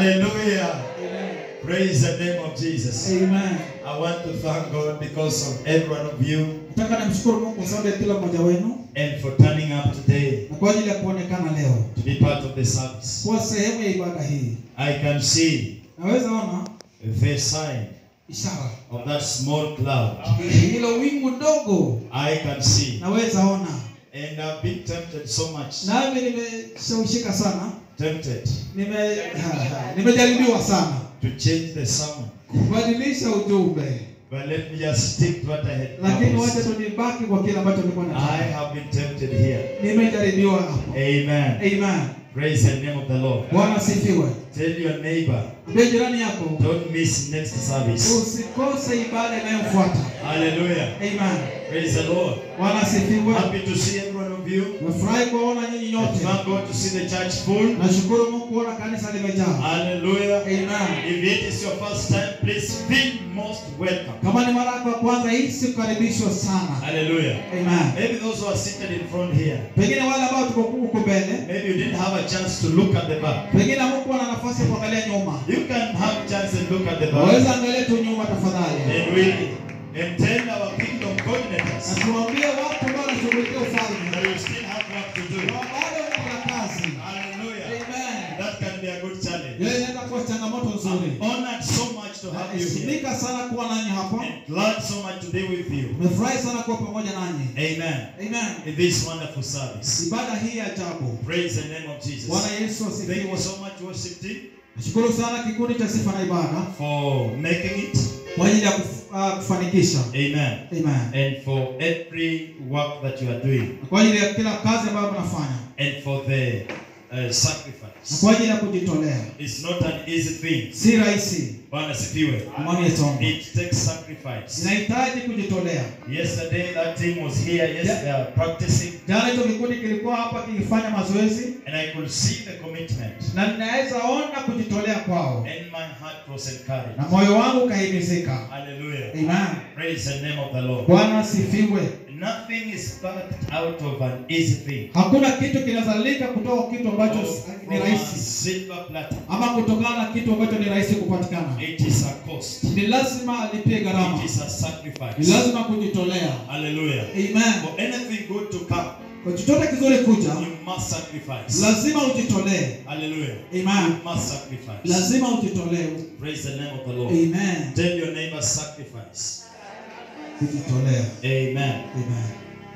Hallelujah. Amen. Praise the name of Jesus. Amen. I want to thank God because of every one of you Nataka nimshukuru Mungu kwa sababu ya kila mmoja wenu and for turning up today na kwa ajili ya kuonekana leo to be part of the service. kuwa sehemu ya ibada hii. I can see Naweza ona the sign ishara of that small cloud. hilo wingu dogo, I can see. naweza ona And I've been tempted so much. nami nimeshawishika sana, Tempted nime nimejaribiwa sana to change the sermon. kubadilisha ujumbe, But let me just stick to what I had lakini wacha promised. tu nibaki kwa kile ambacho nilikuwa I nataka. have been tempted here. Nimejaribiwa hapo. Amen. Amen. Praise the name of the Lord. Bwana asifiwe. Tell your neighbor, Ambia jirani yako don't miss next service. usikose ibada inayofuata. Hallelujah. Amen. Praise the Lord. Bwana asifiwe. Happy to see every one of you. Nafurahi kuwaona nyinyi And nyote. thank God to see the church full. Nashukuru Mungu kuona kanisa limejaa. Hallelujah. Amen. If it is your first time, please feel most welcome. Kama ni mara yako ya kwanza hii sikukaribishwa sana. Hallelujah. Amen. Maybe those who are seated in front here, Pengine wale ambao tuko huko mbele, maybe you didn't have a chance to look at the back. pengine hamkuwa na nafasi ya kuangalia nyuma. You can have a chance and look at the Waweza back. angalia tu nyuma tafadhali. And we and tell our kingdom Na coordinators tuwaambie watu ambao wanashughulikia ufalme. that we still have work to do. Kwa bado kuna kazi. Hallelujah. Amen. That can be a good challenge. Yeye inaweza kuwa changamoto nzuri. I'm honored so much to have you here. Naheshimika sana kuwa nanyi hapa. And glad so much to be with you. Nimefurahi sana kuwa pamoja nanyi. Amen. Amen. In this wonderful service. Ibada hii ya ajabu. Praise the name of Jesus. Bwana Yesu Thank you asifiwe. so much, worship team, Nashukuru sana kikundi cha sifa na ibada for making it. kwa ajili ya kuf, uh, kufanikisha. Amen. Amen. And for every work that you are doing. Na kwa ajili ya kila kazi ambayo mnafanya And for the uh, na sacrifice. kwa ajili ya kujitolea. It's not an easy thing. Si rahisi. Bwana sifiwe. Imani yetu. It takes sacrifice. Inahitaji kujitolea. Yesterday that team was here, yes, they are practicing. Jana hicho kikundi kilikuwa hapa kikifanya mazoezi And I could see the commitment. na ninaweza ona kujitolea kwao And my heart was encouraged. na moyo wangu ukahimizika. Hallelujah. Amen. Praise the name of the Lord. Bwana asifiwe. Nothing is birthed out of an easy thing. Hakuna kitu kinazalika kutoka kitu ambacho Or ni from a rahisi silver platter. ama kutokana na kitu ambacho ni rahisi kupatikana. It is a cost. Ni lazima alipie gharama, It is a ni sacrifice. lazima kujitolea. Hallelujah. Amen. For anything good to come, Kwa chochote kizuri kuja, you must sacrifice. lazima ujitolee. Hallelujah. Amen. You must sacrifice. Lazima ujitolee. Praise the name of the Lord. Amen. Tell your neighbor sacrifice. Kujitolea. Amen. Amen.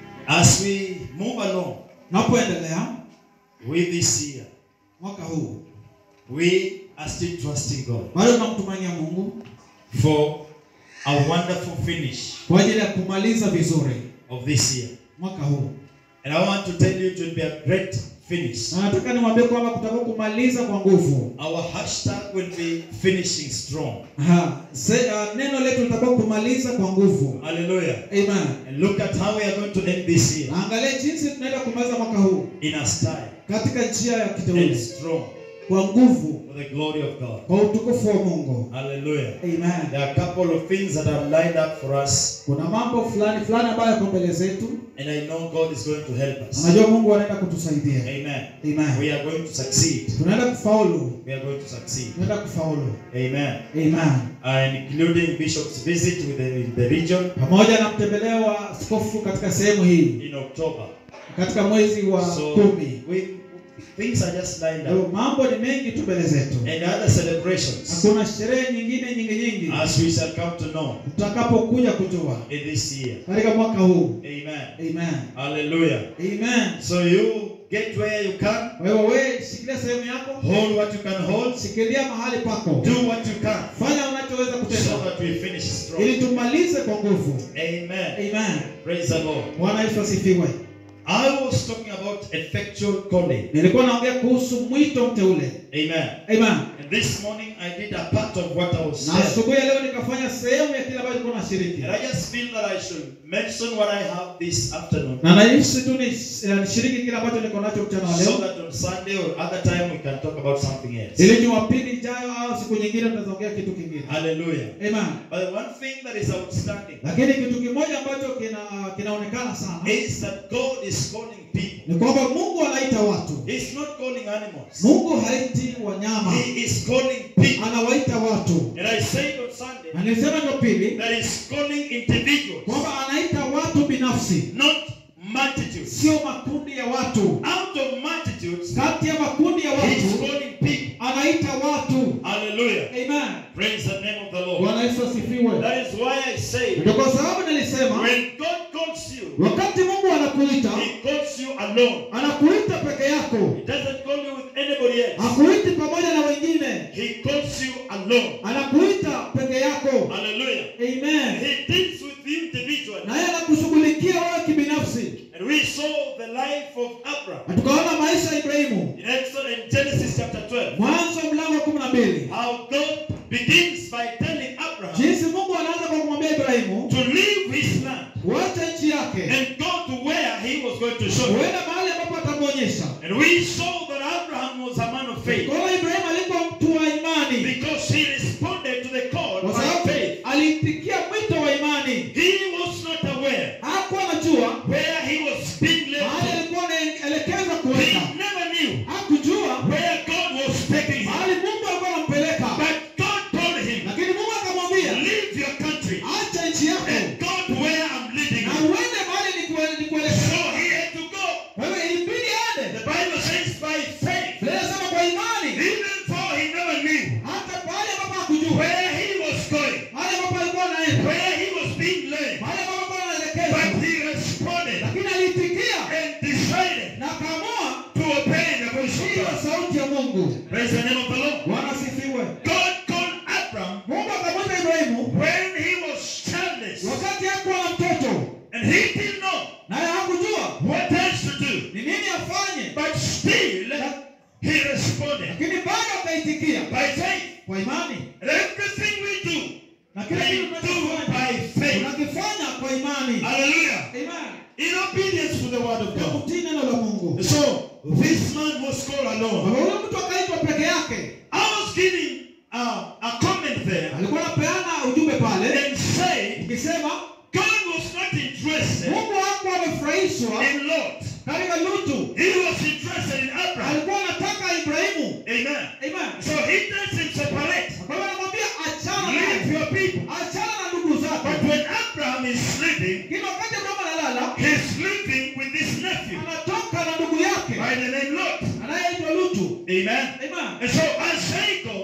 As we move along Napoendelea with this year, mwaka huu, we are still trusting God bado tunamtumainia Mungu for a wonderful finish kwa ajili ya kumaliza vizuri of this year. mwaka huu, And I want to tell you it will be a great finish. na nataka niwaambie kwamba kutakuwa kumaliza kwa nguvu. Our hashtag will be finishing strong. Aha. Se, uh, neno letu litakuwa kumaliza kwa nguvu. Hallelujah. Amen. And look at how we are going to end this year Na angalia jinsi tunaenda kumaliza mwaka huu in a style katika njia ya and kiteule, strong kwa nguvu, for the glory of God. kwa utukufu wa Mungu. Hallelujah. Amen. There are a couple of things that are lined up for us, Kuna mambo fulani fulani ambayo yako mbele zetu, and I know God is going to help us. najua Mungu anaenda kutusaidia. Amen. Amen. We are going to succeed. Tunaenda kufaulu, We are going to succeed. tunaenda kufaulu. Amen. Amen. And including Bishop's visit with the, in the region Pamoja na mtembeleo wa askofu katika sehemu hii in October. katika mwezi wa So kumi. we, things are just lined Ndio, up. Mambo ni mengi tu mbele zetu, And other celebrations, kuna sherehe nyingine nyingi nyingi as we shall come to know tutakapokuja kujua in this year. katika mwaka huu. Amen. Amen. Hallelujah. Amen. So you get where you can, Kwa hiyo wewe shikilia sehemu yako, hold what you can hold, shikilia mahali pako, do what you can, fanya unachoweza so kutenda that we finish strong. ili tumalize kwa nguvu. Amen. Amen. Praise the Lord. Bwana Yesu asifiwe. I was talking about effectual calling. Nilikuwa naongea kuhusu mwito mteule. Amen. Amen. And this morning I did a part of what I was Na saying. asubuhi ya leo nikafanya sehemu ya kile ambacho nilikuwa nashiriki. And I just feel that I should mention what I have this afternoon. Na nahisi tu ni- eh, nishiriki kile ambacho niko nacho mchana wa So leo. that on Sunday or other time we can talk about something else. Ili Jumapili ijayo au siku nyingine tutaongea kitu kingine. Hallelujah. Amen. But the one thing that is outstanding Lakini kitu kimoja ambacho kina kinaonekana sana is that God is is calling people. ni kwamba mungu anaita watu He's not calling animals. mungu haiti wanyama He is calling people. anawaita watu And I said on Sunday na nilisema jumapili that he's calling individuals, kwamba anaita watu binafsi not multitudes. sio makundi ya watu Out of multitudes, kati ya makundi ya he's watu calling people. anaita watu Hallelujah. amen Praise the name of the Lord. bwana yesu asifiwe That is why I say, ndio kwa sababu nilisema when God calls you, wakati mungu anakuita He calls you alone. anakuita peke yako He doesn't call you with anybody else. hakuiti pamoja na wengine He calls you alone. anakuita peke yako Hallelujah. amen He deals with you individually. naye anakushughulikia wewe kibinafsi And we saw the life of Abraham na tukaona maisha ya ibrahimu in Exodus in Genesis chapter 12. mwanzo mlango wa kumi na mbili How God begins by telling Abraham jinsi mungu anaanza kwa kumwambia ibrahimu to leave his land kuacha nchi yake and go to where he was going to show him. huenda mahali ambapo atamwonyesha And we saw that Abraham was a man of faith kwaona ibrahimu alikuwa mtu wa imani because he responded to the call kwa by sababu faith. aliitikia mwito wa imani He was not aware hakuwa anajua where he was being led mahali to. alikuwa anaelekezwa He kuenda never knew hakujua where God was taking him. mahali mungu alikuwa anampeleka But God told him, lakini mungu akamwambia leave your country acha nchi yako and go to where I'm leading na you. uende mahali nikue- So nikuelekeza he had to go. wewe ilibidi The ende Bible says by faith, Biblia inasema kwa imani even though he never knew hata pale ambapo hakujua where he was going, mahali ambapo alikuwa anaenda where he was being led, mahali ambapo alikuwa but anaelekezwa he responded lakini aliitikia and decided na akaamua to obey the voice of hiyo God. sauti ya mungu Praise the name of the Lord. bwana asifiwe God called Abraham mungu akamwita ibrahimu when he was childless, wakati hakuwa na mtoto and he didn't know naye hakujua what else to do. ni nini afanye But still, he responded lakini bado akaitikia by faith. kwa imani And everything we do, na kila we kitu do tunachofanya by faith. tunakifanya kwa imani Hallelujah. Amen. In obedience to the word of Ya God. kutii neno la mungu So, this man was called alone. Baba huyo mtu akaitwa peke yake I was giving uh, a comment there alikuwa anapeana ujumbe pale and say ikisema God was not interested mungu hakuwa amefurahishwa in Lot. katika lutu He was interested in Abraham. alikuwa anataka ibrahimu Amen. Amen. So he tells him separate. kwa hiyo anamwambia achana Leave naye your people. achana na ndugu zako But when Abraham is sleeping, lakini wakati abrahamu analala he's sleeping with his nephew anatoka na ndugu yake by the name Lot. anayeitwa lutu Amen. Amen. And so as they go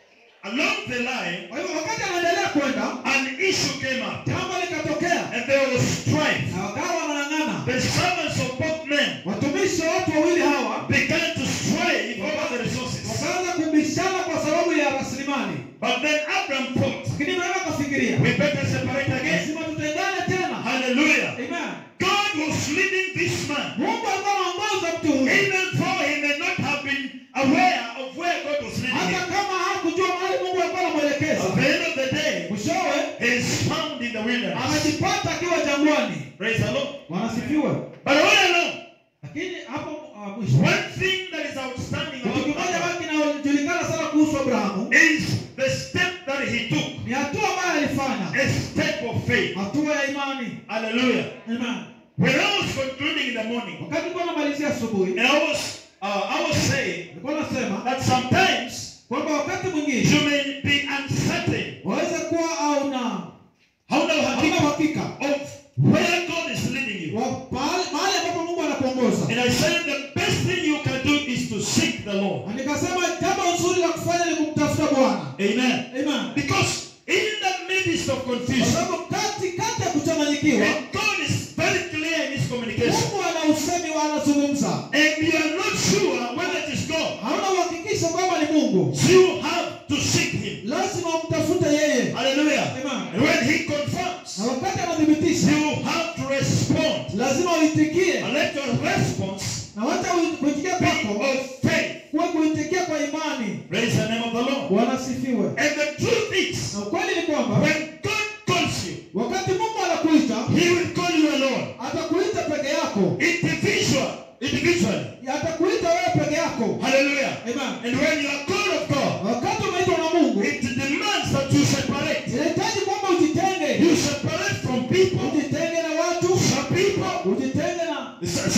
along the line, kwa hivyo wakati anaendelea kwenda an issue came up jambo likatokea and there was strife. na wakawa wanang'ang'ana The servants of both men watumishi wa watu wawili hawa began to strive over the resources. wakaanza kubishana kwa sababu ya rasilimali But then Abraham thought, lakini ibrahimu akafikiria we better separate again. lazima tutengane tena Hallelujah. Amen. God was leading this man, mungu alikuwa anaongoza mtu huyu even though he may not have been aware of where God was leading hata him. kama hakujua mahali mungu alikuwa anamwelekeza At the end of the day, mwishowe he is found in the wilderness. amejipata akiwa jangwani Praise the Lord. wanasifiwa But all along, lakini hapo uh, mwisho one thing that is outstanding kitu about kimoja Abraham ambacho kinajulikana sana kuhusu abrahamu is the step that he took, ni hatua ambayo alifanya a step of faith. hatua ya imani Hallelujah. Amen. When I was concluding in the morning, wakati nilikuwa namalizia asubuhi and I was, uh, I was saying nilikuwa nasema that sometimes kwamba wakati mwingine you may be uncertain, waweza kuwa au na hauna hauna uhakika uhakika of where God is leading you. wa pahali mahali ambapo mungu anakuongoza And I said the best thing you can do is to seek the Lord. na nikasema jambo nzuri la kufanya ni kumtafuta bwana Amen. Amen. Because in the midst of kwa confusion, sababu kati kati ya kuchanganyikiwa and God is very clear in His communication, mungu ana usemi wa anazungumza and you are not sure whether it is God, hauna uhakikisho kwamba ni mungu you have to seek Him. lazima umtafute yeye Hallelujah. Amen. And when He confirms, na wakati anathibitisha you have to respond. lazima uitikie And let your response na wacha ui- kuitikia be kwako of faith. kuwe kuitikia kwa imani Praise the name of the Lord. bwana asifiwe And the truth is, na ukweli ni kwamba when God calls you, wakati mungu anakuita He will call you alone. atakuita peke yako Individual, individually. atakuita wewe peke yako Hallelujah. Amen. And when you are called of God, wakati umeitwa na mungu it demands that you separate. inahitaji kwamba ujitenge You separate from people, ujitenge na watu some people, ujitenge na some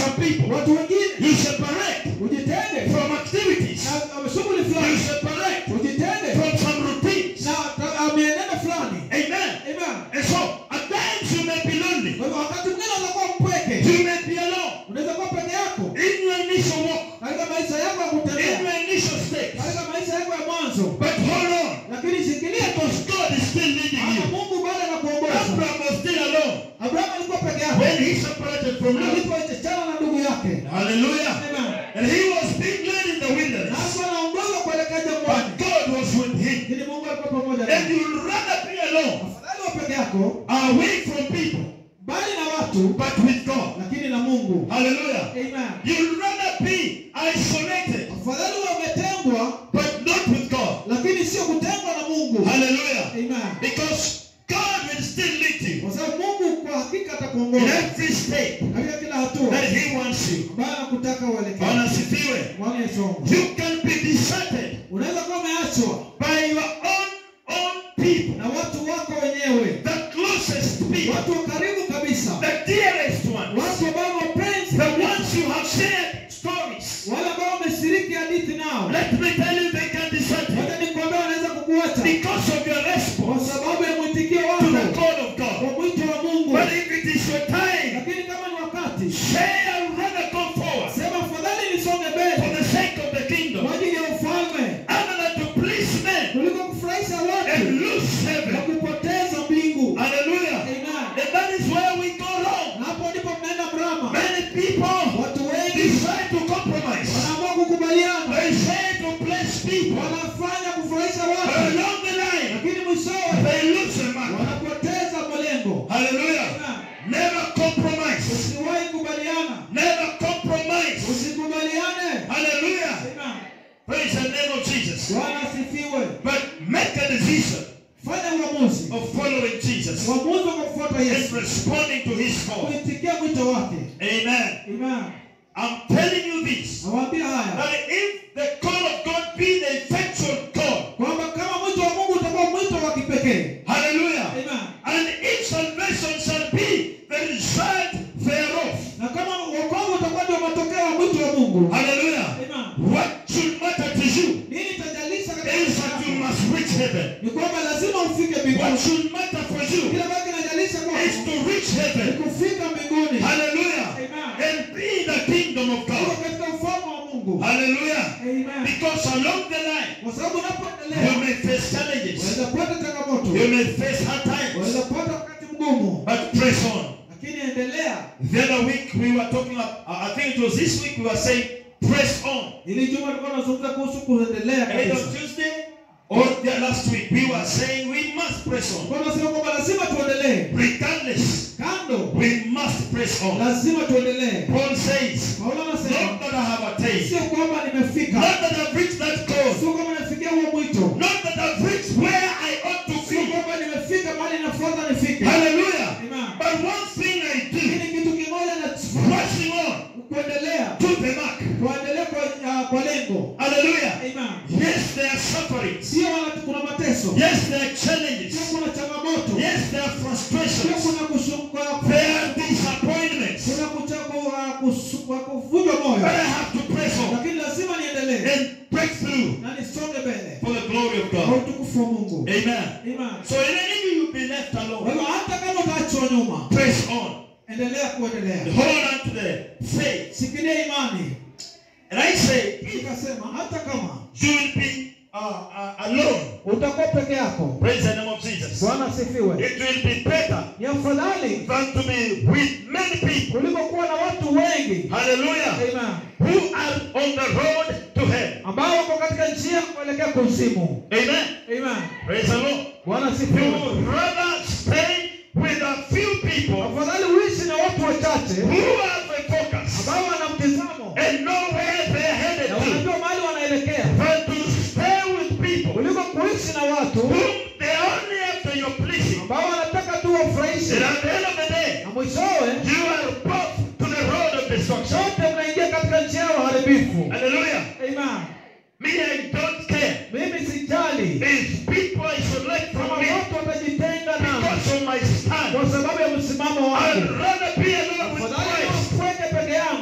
Some people, watu wengine you separate ujitenge from activities. na uh, shughuli You fulani separate ujitenge from some routines. na ta- uh, mienendo fulani Amen. Amen. And so, at times you may be lonely. Kwa hivyo wakati mwingine unaweza kuwa mpweke You may be alone. unaweza kuwa peke yako In your initial walk, katika maisha yako ya in kutembea your initial state. katika maisha yako ya mwanzo But hold on. lakini shikilia tu Because God is still leading maana you. mungu bado anakuongoza Abraham was still alone abrahamu alikuwa peke yake when he separated from Lot. alipoachana na ndugu yake Hallelujah. Amen. And he was being led in the na wilderness. alikuwa anaongoza kuelekea But jangwani God was with him. lakini mungu alikuwa pamoja And naye you'd rather be alone, afadhali wa peke yako away from people, bali na watu but with God. lakini na mungu Hallelujah. Amen. You'd rather be isolated, afadhali wa umetengwa but not with God. lakini sio kutengwa na mungu Hallelujah. Amen. Because God will still lead you kwa sababu mungu kwa hakika in atakuongoza every step katika kila hatua that He wants you. ambayo anakutaka uelekee Bwana asifiwe. Bwana Yesu wangu. You can be deserted unaweza kuwa umeachwa by your own own people, na watu wako wenyewe the closest people, watu wa karibu kabisa the dearest ones, watu ambao wapenzi the ones you have shared stories. wale ambao wameshiriki hadithi nao Let me tell you, they can desert you wacha nikwambia wanaweza kukuacha because of your kwa response sababu ya mwitikio to wako the call of kwa God. mwito wa mungu But if it is your time, lakini kama ni wakati say I'd rather go forward sema afadhali nisonge for mbele the sake of the kingdom kwa ajili ya ufalme other than to please men kuliko kufurahisha and watu lose na heaven. kupoteza mbingu Hallelujah. Amen. And that is where we go wrong. Na hapo ndipo mnaenda mrama Many people watu wengi decide to compromise. wanaamua kukubaliana They say to bless people. wanafanya kufurahisha But watu along the line, lakini mwishowe they lose the mark. wanapoteza malengo Hallelujah. Amen. Never compromise. usiwahi kubaliana Never compromise. usikubaliane Hallelujah. Amen. Praise the name of Jesus. bwana asifiwe But make a decision fanya uamuzi of following Jesus uamuzi wa kumfuata and yesu responding to his call. kuitikia mwito wake Amen. Amen. I'm telling you this. nawaambia haya That if the call of God be the effectual call, kwamba kama mwito wa mungu utakuwa mwito wa kipekee hallelujah, Amen. and if salvation shall be the result thereof, na kama wokovu utakuwa ndio matokeo ya mwito wa mungu hallelujah, Amen. what should matter to you nini itajalisha katika is maisha that you yako? must reach heaven. ni kwamba lazima ufike What mbinguni should matter for you kile ambacho kinajalisha is kwako to reach ni heaven, kufika mbinguni hallelujah, Amen. and be in the kingdom of Uko God, katika ufalme wa mungu hallelujah. Amen. Because along the line, kwa sababu you unapoendelea may face challenges, unaweza pata changamoto you may face hard times, unaweza pata wakati mgumu but press on. lakini endelea The other week we were talking about, uh, I think it was this week we were saying, press on. ili juma tulikuwa tunazungumza kuhusu kuendelea Either kabisa Tuesday or the last week, we were saying we must press on. kwa tunasema kwamba lazima tuendelee Regardless, kando we must press on. lazima tuendelee Paul says, paulo not anasema that I have attained, sio kwamba nimefika not that I've reached that goal, sio kwamba nimefikia huo mwito not that I've reached where I ought to sio be. kwamba nimefika mahali nafuata nifike Hallelujah. Amen. But one thing I do, lakini kitu kimoja na pressing on kuendelea to the mark. kuendelea kwa, uh, kwa lengo Hallelujah. Amen. Yes, there are sufferings. sio wala kuna mateso Yes, there are sio challenges. kuna changamoto Yes, there are sio frustrations. kuna kushuka There are disappointments. kuna kuchagua kusuka kuvunjwa But moyo I have to press on lakini lazima niendelee and break through na nisonge mbele for the glory of kwa God. utukufu wa Mungu Amen. Amen. So even if you be left Kwa alone, hivyo hata kama utaachwa nyuma press on. endelea kuendelea Hold on to the faith. shikilia imani And I say, if nikasema hata kama you will be uh, uh, alone, utakuwa peke yako praise the name of Jesus. bwana asifiwe It will be better ni afadhali than to be with many people. kuliko kuwa na watu wengi Hallelujah. Amen. Who are on the road to hell. ambao wako katika njia kuelekea kuzimu Amen. Amen. Praise the Lord. bwana You asifiwe would rather stay with a few people afadhali uishi na watu wachache who have a focus ambao wana mtizamo and know where they're headed na to wanajua mahali wanaelekea than to stay with people kuliko kuishi na watu whom they only after you're pleasing. ambao wanataka tu wafurahishe And at the end of the day, na mwishowe you are both to the road of destruction. sote mnaingia katika njia ya uharibifu Hallelujah. Amen. Me, I don't care mimi sijali if people isolate kama from me watu watajitenga nami because of my stand. kwa sababu ya msimamo I'd wangu rather be alone with afadhali Christ niwapweke peke yangu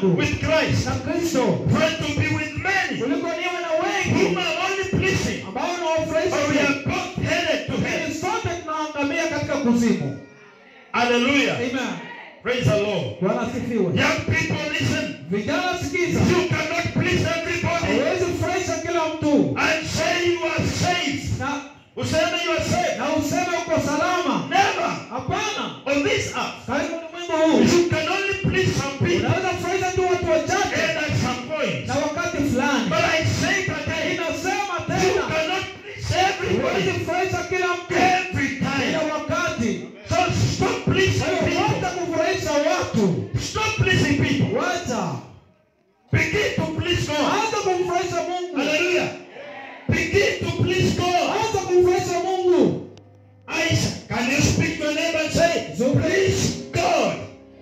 yangu with Christ na Kristo than to be with many kuliko niwe na whom wengi are only pleasing. ambao But we nawafurahisha are both headed to hell. Lakini sote tunaangamia katika kuzimu. Hallelujah. Amen. Praise the Lord. Bwana asifiwe. Young people, listen. Vijana sikiza, You cannot please everybody hauwezi kufurahisha kila mtu and say you are safe. na Useme you are safe. na useme uko salama. Never Hapana, on this earth. karibu ulimwengu huu You can only please some people unaweza kufurahisha tu watu wachache and at some point. na wakati fulani. But I say it again. Inasema You tena, cannot please huwezi everybody kufurahisha kila mtu every kila time. wakati. So stop pleasing Kwa hiyo people. wacha kufurahisha watu, Stop pleasing people. wacha Begin to please God. anza kumfurahisha Mungu, Hallelujah. Begin to please God. anza kumfurahisha Mungu. Aisha, can you speak to your neighbor and say, please God?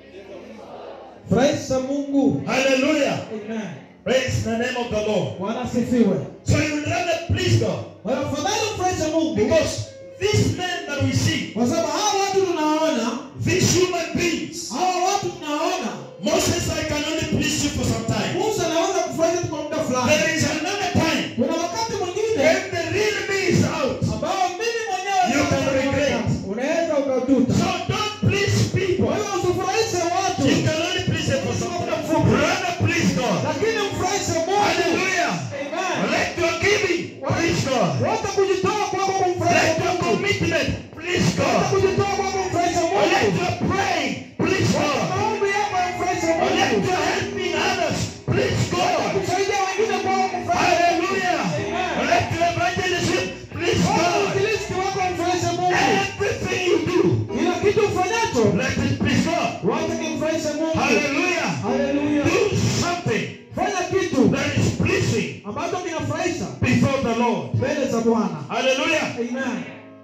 Furahisha Mungu. Hallelujah. Amen. Praise the name of the Lord. Bwana asifiwe. So you would rather please God. Kwa hiyo afadhali mfurahishe Mungu Because these men that we see, kwa sababu hawa watu tunaona, these human beings, hawa watu tunaona, Moses, I can only please you for some time. Musa anaweza kufurahisha tu kwa muda fulani. There is another time Kuna wakati mwingine when the real me is out. ambao mimi mwenyewe You sasa can regret. unaweza ukatuta. So don't please people. Kwa hiyo usifurahishe watu, You can only please them for some time. Rather please God. lakini mfurahishe Mungu. Hallelujah. Amen. Let your giving please God. Wote kujitoa kwako kumfurahisha Let your Mungu. commitment please Wote God. kujitoa kwako kumfurahisha Let Mungu. your praying please God. Maombi yako yamfurahishe Let Mungu. your helping others please God. Kusaidia wengine kwako kumfurahisha Mungu. Hallelujah. Amen. Let your evangelism please Wote God. uinjilisti wako wamfurahishe Mungu. Everything you do, Kila kitu ufanyacho let it please God. wacha kimfurahishe Mungu. Hallelujah. Haleluya. Do something Fanya kitu that is pleasing ambacho kinafurahisha before the Lord. mbele za Bwana. Hallelujah. Amen.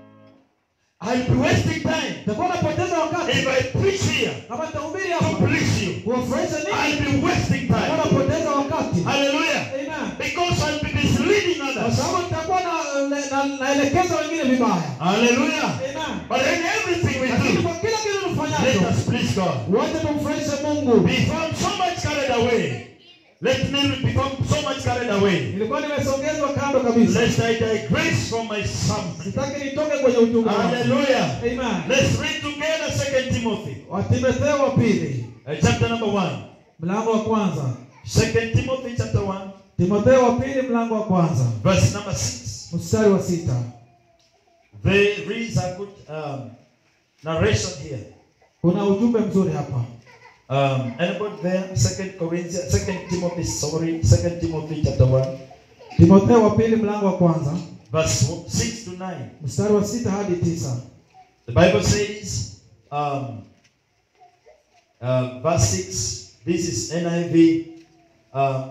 I'll be wasting time Nitakuwa napoteza wakati if I preach here kama nitahubiri to hapa please you. kuwafurahisha I'll nini? be wasting Nitakuwa time. napoteza wakati. Hallelujah. Amen. Because I'll be misleading Kwa others. sababu nitakuwa na- na- na- naelekeza wengine vibaya. Hallelujah. Amen. But in everything we Lakini do, kwa kila kitu let tufanyacho us please God. wacha tumfurahishe Mungu. Before I'm so much carried away, let me become so much carried away. Nilikuwa nimesogezwa kando kabisa. Lest I digress from my sermon. Sitaki nitoke kwenye ujumbe wangu. Hallelujah. Amen. Let's read together Second Timothy, Wa Timotheo wa pili uh, chapter number one. mlango wa kwanza. Second Timothy chapter one, Timotheo wa pili mlango wa kwanza verse number six. mstari wa sita. There is a good um, narration here. Kuna ujumbe mzuri hapa. Um, anybody there? Second Corinthians, Second Timothy, sorry, Second Timothy chapter one, Timotheo wa pili mlango wa kwanza verse six to nine. mstari wa sita hadi tisa. The Bible says, um, uh, verse 6, this is NIV, uh,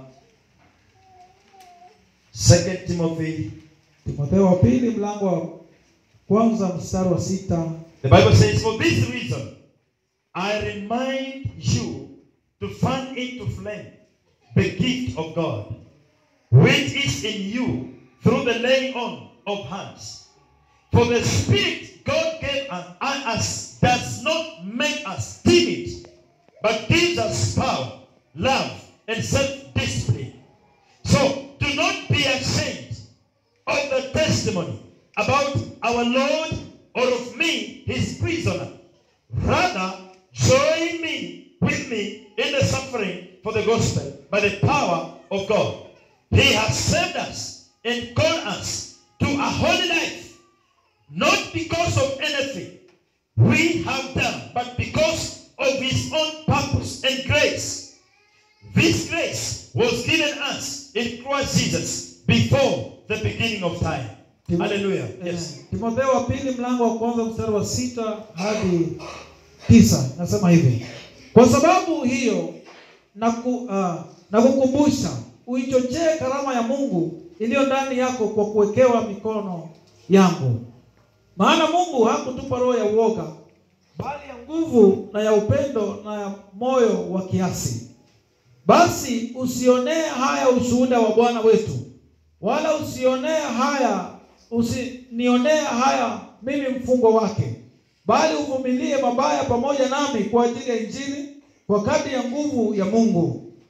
2 Timothy. Timotheo wa pili mlango wa kwanza mstari wa sita. The Bible says, For this reason, I remind you to fan into flame the gift of God, which is in you through the laying on of hands. For the Spirit God gave us, us does not make us timid, but gives us power, love, and self-discipline. So do not be ashamed of the testimony about our Lord or of me, his prisoner. Rather, join me with me in the suffering for the gospel by the power of God. He has saved us and called us to a holy life, not because of anything we have done, but because of his own purpose and grace. This grace was given us in Christ Jesus before the beginning of time. Timo- Hallelujah. Eh, Yes. Timotheo wa pili mlango wa kwanza mstari wa sita hadi tisa nasema hivi: kwa sababu hiyo naku, uh, nakukumbusha uichochee karama ya Mungu iliyo ndani yako kwa kuwekewa mikono yangu. Maana Mungu hakutupa roho ya uoga, bali ya nguvu na ya upendo na ya moyo wa kiasi. Basi usionee haya ushuhuda wa Bwana wetu, wala usionee haya usinionee haya mimi mfungwa wake, bali uvumilie mabaya pamoja nami kwa ajili ya Injili, kwa kadri ya nguvu ya Mungu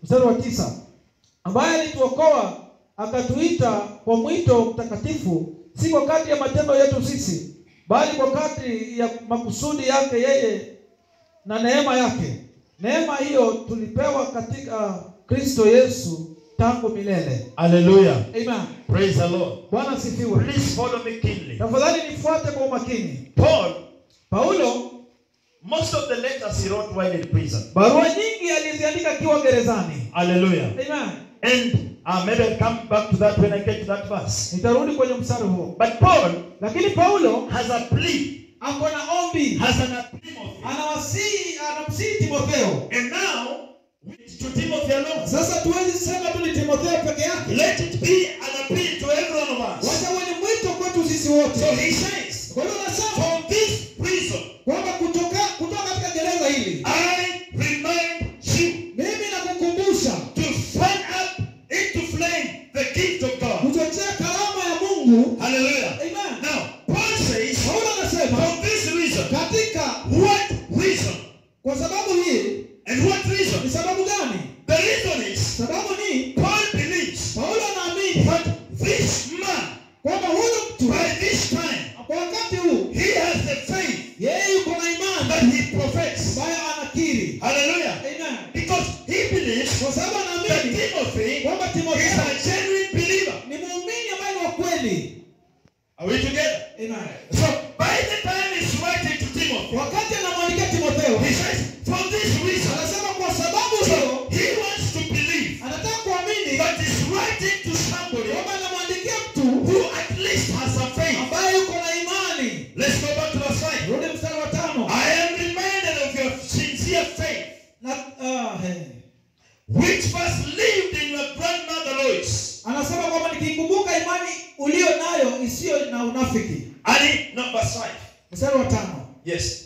mstari wa tisa ambaye alituokoa akatuita kwa mwito mtakatifu si kwa kadri ya matendo yetu sisi bali kwa kadri ya makusudi yake yeye na neema yake neema hiyo tulipewa katika kristo yesu tangu milele Hallelujah. amen Praise the Lord. bwana asifiwe Please follow me keenly. tafadhali nifuate kwa umakini Paul, paulo most of the letters he wrote while in prison. barua nyingi aliziandika akiwa gerezani Hallelujah. amen And uh, maybe I'll come back to that when I get to that verse. nitarudi kwenye mstari huo But Paul lakini paulo has a plea, ako na ombi has an appeal. anawasii anamsii timotheo And now, to Timothy alone, sasa tuwezi sema tu ni timotheo peke yake let it be an appeal to every one of us. wacha uwe ni mwito kwetu sisi So wote he says, kwa hiyo nasema from this prison, kwamba kutoka kutoka katika gereza hili I remind you mimi nakukumbusha to fan up into flame the gift of God. kuchochea karama ya mungu Hallelujah. amen Now, Paul says, paulo anasema from this reason, katika what reason? kwa sababu hii And what reason? ni sababu gani The reason is sababu ni Paul believes paulo anaamini that this man, kwamba huyu mtu by this time, kwa wakati huu he has the faith yeye yuko na imani that he professes. ambayo anakiri Hallelujah. amen Because he believes kwa sababu that anaamini Timothy kwamba is timotheo a genuine believer. ni muumini ambaye ni wa kweli Are we together? amen So, by the time he's writing to Timothy, wakati anamwandikia timotheo he says, for this reason, anasema kwa sababu hiyo so he wants to believe anataka kuamini that he's writing to somebody kwamba anamwandikia mtu who at least has a faith. ambaye yuko na imani Let's go back to verse 5. rudi mstari wa tano I am reminded of your sincere faith, na ah, he. which first lived in your grandmother Lois. anasema kwamba nikikumbuka imani ulio nayo isiyo na unafiki And in number 5. mstari wa tano Yes.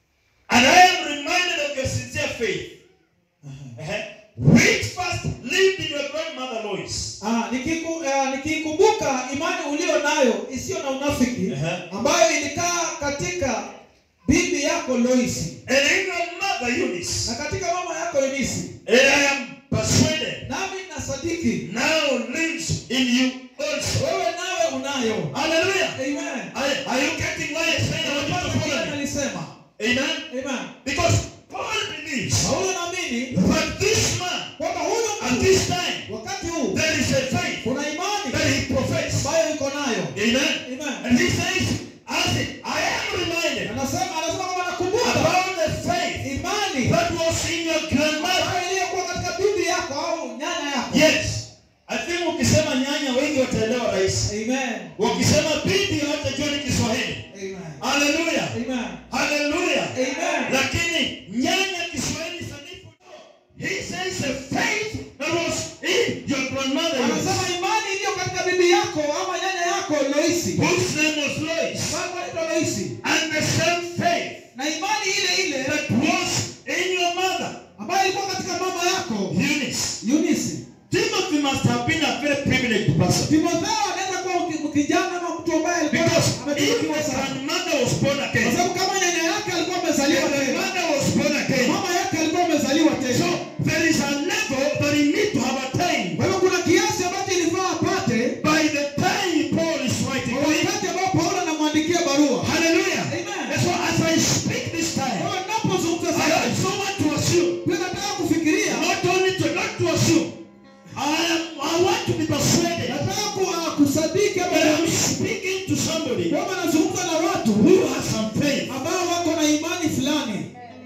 And I am reminded of your sincere faith, uh-huh, which first lived in your grandmother Lois. Ah, nikiku, ah, nikikumbuka imani ulio nayo isiyo na unafiki Aha. ambayo ilikaa katika bibi yako Loisi And in your mother Eunice. na katika mama yako Yunisi, And I am persuaded nami nasadiki now lives in you also. wewe nawe unayo. Hallelujah. Amen. Are, are you getting why I said I want you to Unapata follow kile me? alisema. Amen. Amen. Because Paul believes Paulo naamini that this man kwamba huyu at mtu this time wakati huu there is a faith kuna imani that he professes. ambayo yuko nayo. Amen. Amen. And he says, as it, I am reminded Anasema anasema kwamba nakumbuka about the faith imani that was in your grandmother. ambayo iliyokuwa katika bibi yako au nyanya yako. Yes. I think ukisema nyanya wengi wataelewa rahisi. Amen. Wakisema bibi hawatajua ni Kiswahili. Amen. Hallelujah. Amen. Hallelujah. Amen. Lakini nyanya Kiswahili sanifu. He says the faith that was in your grandmother. Anasema imani iliyo katika bibi yako ama nyanya yako Loisi. Whose name was Lois. Baba anaitwa Loisi. And the same faith Na imani ile ile that was in your mother. ambayo ilikuwa katika mama yako Eunice. Eunice. Timothy must have been a very privileged person. Timotheo anaweza kuwa mki- kijana ama mtu ambaye alikuwa Because if ametunukiwa his sana. grandmother was born Kwa again, sababu kama nyanya yake alikuwa amezaliwa if the tena. mother was born again, Mama yake alikuwa amezaliwa so tena. there is a level that he need to have attained Kwa hivyo kuna kiasi ambacho ilifaa apate by the time Paul is writing. kwa wakati ambao Paulo anamwandikia barua. Hallelujah. Amen. And so as I speak this Kwa time, hiyo ninapozungumza I sasa, also want to assume, pia nataka kufikiria, not only to not to assume, I am I want to be persuaded nataka ku, uh, kusadiki ama that I'm speaking to somebody kwamba nazungumza na watu who has some faith. ambao wako na imani fulani.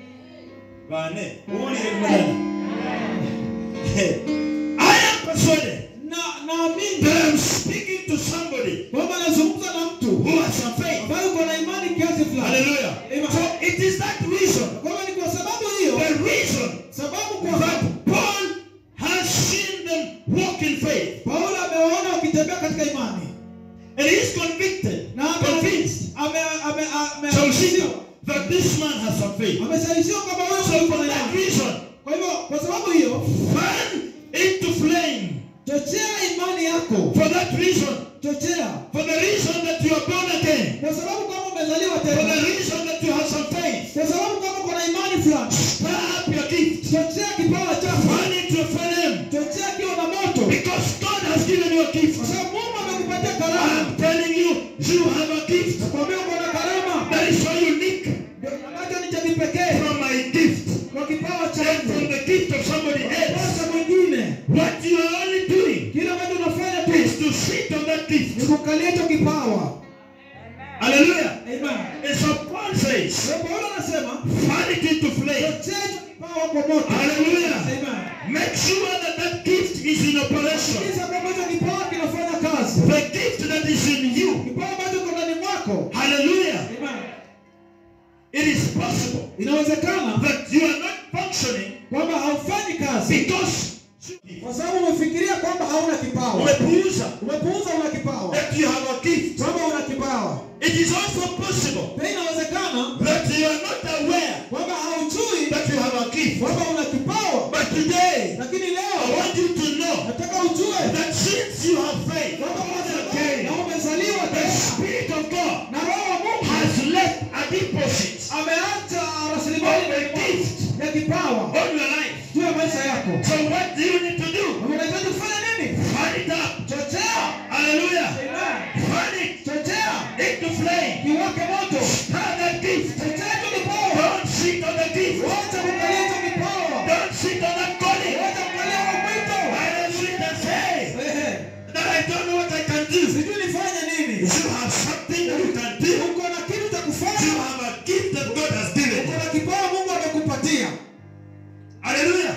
Bane, uwonere mulala. I am persuaded Na naamini that I'm speaking to somebody kwamba nazungumza na mtu who has some faith. ambaye uko na imani kiasi fulani. Hallelujah. Amen. So it is that reason, Kwa hivyo ni kwa sababu hiyo, the reason sababu kwa that Paul has seen them walk in faith. Paulo amewaona wakitembea katika imani And he is convicted, na ame- convinced, ame ame ame so that this man has some faith. ameshawishiwa kwamba wewe So uko for na that imani. reason, Kwa hivyo kwa sababu hiyo, fan into flame. chochea imani yako, For that reason, chochea for the reason that you are born again, kwa sababu kama umezaliwa for tena, the reason that you have some faith, kwa sababu kama uko na imani fulani, stir up your gift, chochea kipawa chako, fan it to a flame. chochea kiwa na moto Because God has given you a gift. kwa sababu mungu amekupatia karama I'm telling you, you have a gift nakwambia uko na karama that is so unique Ndio ambacho ni cha kipekee from my gift kwa kipawa and from changu the gift of somebody else. sasa mwingine What you are only doing kile ambacho unafanya tu is to sit on that ni gift. kukalia hicho kipawa Hallelujah. Amen. And so Paul says, Kwa hiyo Paulo anasema fan it into flame. chochea hicho kipawa kwa moto Hallelujah. Amen. Make sure that that gift is in operation. Kisha kwamba hicho kipawa kinafanya kazi The gift that is in you. kipawa ambacho kiko ndani mwako Hallelujah. Amen. It is possible inawezekana that you are not functioning kwamba haufanyi kazi because kwa sababu umefikiria kwamba hauna kipawa umepuuza umepuuza una kipawa that you have a gift. kwamba una kipawa It is also possible pia inawezekana that you are not aware kwamba haujui that you have a gift. kwamba una kipawa But today, lakini I leo want you to know nataka ujue that since you have faith, kwamba umezaliwa again, na umezaliwa the tena Spirit of God na roho wa Mungu has left a deposit ameacha rasilimali of a gift ya kipawa on your life. juu ya maisha yako So what do you need to do? unahitaji kufanya nini Fan it up. chochea Hallelujah. Amen. Fan it chochea into flame. kiwake moto Stir that gift. chochea hicho kipawa Don't sit on the gift. wacha kukalia hicho kipawa Don't sit on that calling. wacha kukalia huo mwito I don't sit and say Ehe. that I don't know what I can do. sijui nifanye nini You have something that you can do. uko na kitu cha You kufanya have a gift that God has given uko you. na kipawa mungu amekupatia Hallelujah.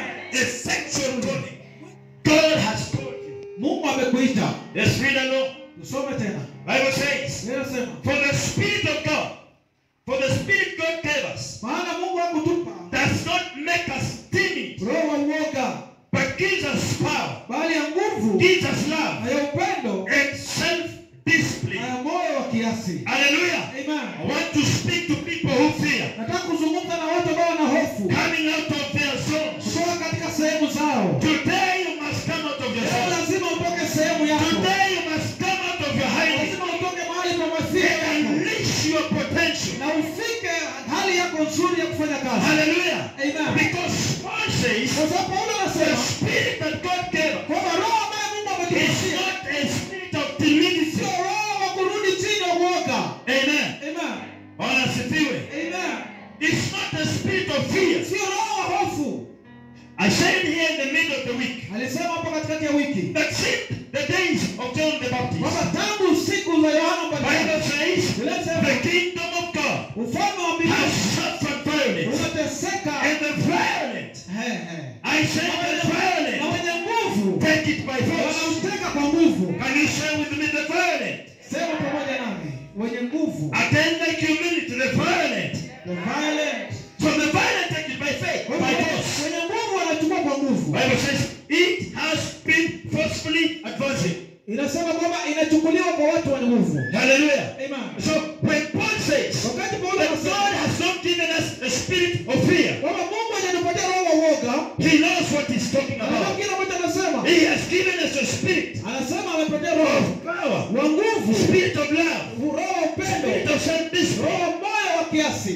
Effectual calling. God has called you. mungu amekuita Let's read along. usome tena Bible says, inasema For the Spirit of God, for the Spirit God gave us, maana mungu hakutupa does not make us timid, roho wa uoga but gives us power, bali ya nguvu gives us love, na ya upendo and na self-discipline. ya moyo wa kiasi Hallelujah. I Amen. want to speak to people who fear, nataka kuzungumza na watu ambao wana hofu coming out of their zones. kutoka katika sehemu zao Today you must come out of your leo zone. lazima utoke sehemu yako Today you must come out of your hiding lazima utoke mahali pa mafia and yako unleash your potential. na ufike hali yako nzuri ya kufanya kazi Hallelujah. Amen. Because Paul says kwa sababu paulo the anasema spirit that God gave us kwamba roho ambaye mungu is ametupatia not a spirit of timidity. sio roho wa kurudi chini ya uoga Amen. Amen. Wanasifiwe. Amen. It's not a spirit of fear. sio roho wa hofu I said here in the middle of the week alisema hapo katikati ya wiki that since the days of John the Baptist, kwamba tangu siku za yohana mbatizaji Bible says Inasema, the kingdom of God ufalme wa has mbinguni suffered violence, unateseka and the violent, He, he. I said the na violent, wenye nguvu take it by force. wanauteka kwa nguvu Can you say with me the violent? sema pamoja nami wenye nguvu Attend like humility, the violent. the violent So the violent take it by faith, Kwa by hivyo, force. wenye nguvu wanachukua kwa nguvu Bible says it has been forcefully advancing. inasema kwamba inachukuliwa kwa watu wenye nguvu Hallelujah. Amen. So when Paul says wakati paulo that God anasema has not given us a spirit of fear, kwamba mungu hajatupatia roho wa uoga he knows what he's talking anajua about. kile ambacho anasema He has given us a spirit anasema amepatia roho of power, wa nguvu spirit of love, roho wa upendo spirit of self-discipline. roho moyo wa kiasi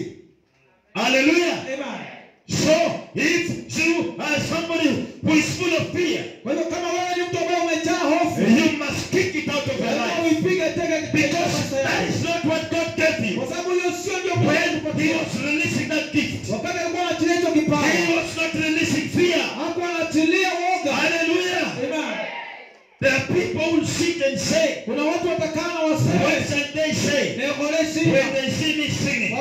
Hallelujah. Amen. So if you are somebody who is full of fear, kwa hivyo kama wewe ni mtu ambaye umejaa hofu you must kick it out of your lazima life. uipige teke katika Because maisha that yako. is not what God gave you. kwa sababu hiyo sio ndio Mungu When he alikupatia. was releasing that gift, wakati alikuwa anaachilia hicho kipawa he was not releasing fear. hakuwa anaachilia uoga Hallelujah. Amen. There are people who sit and say, kuna watu watakana what waseme shall they say neokoleshia when they see me singing?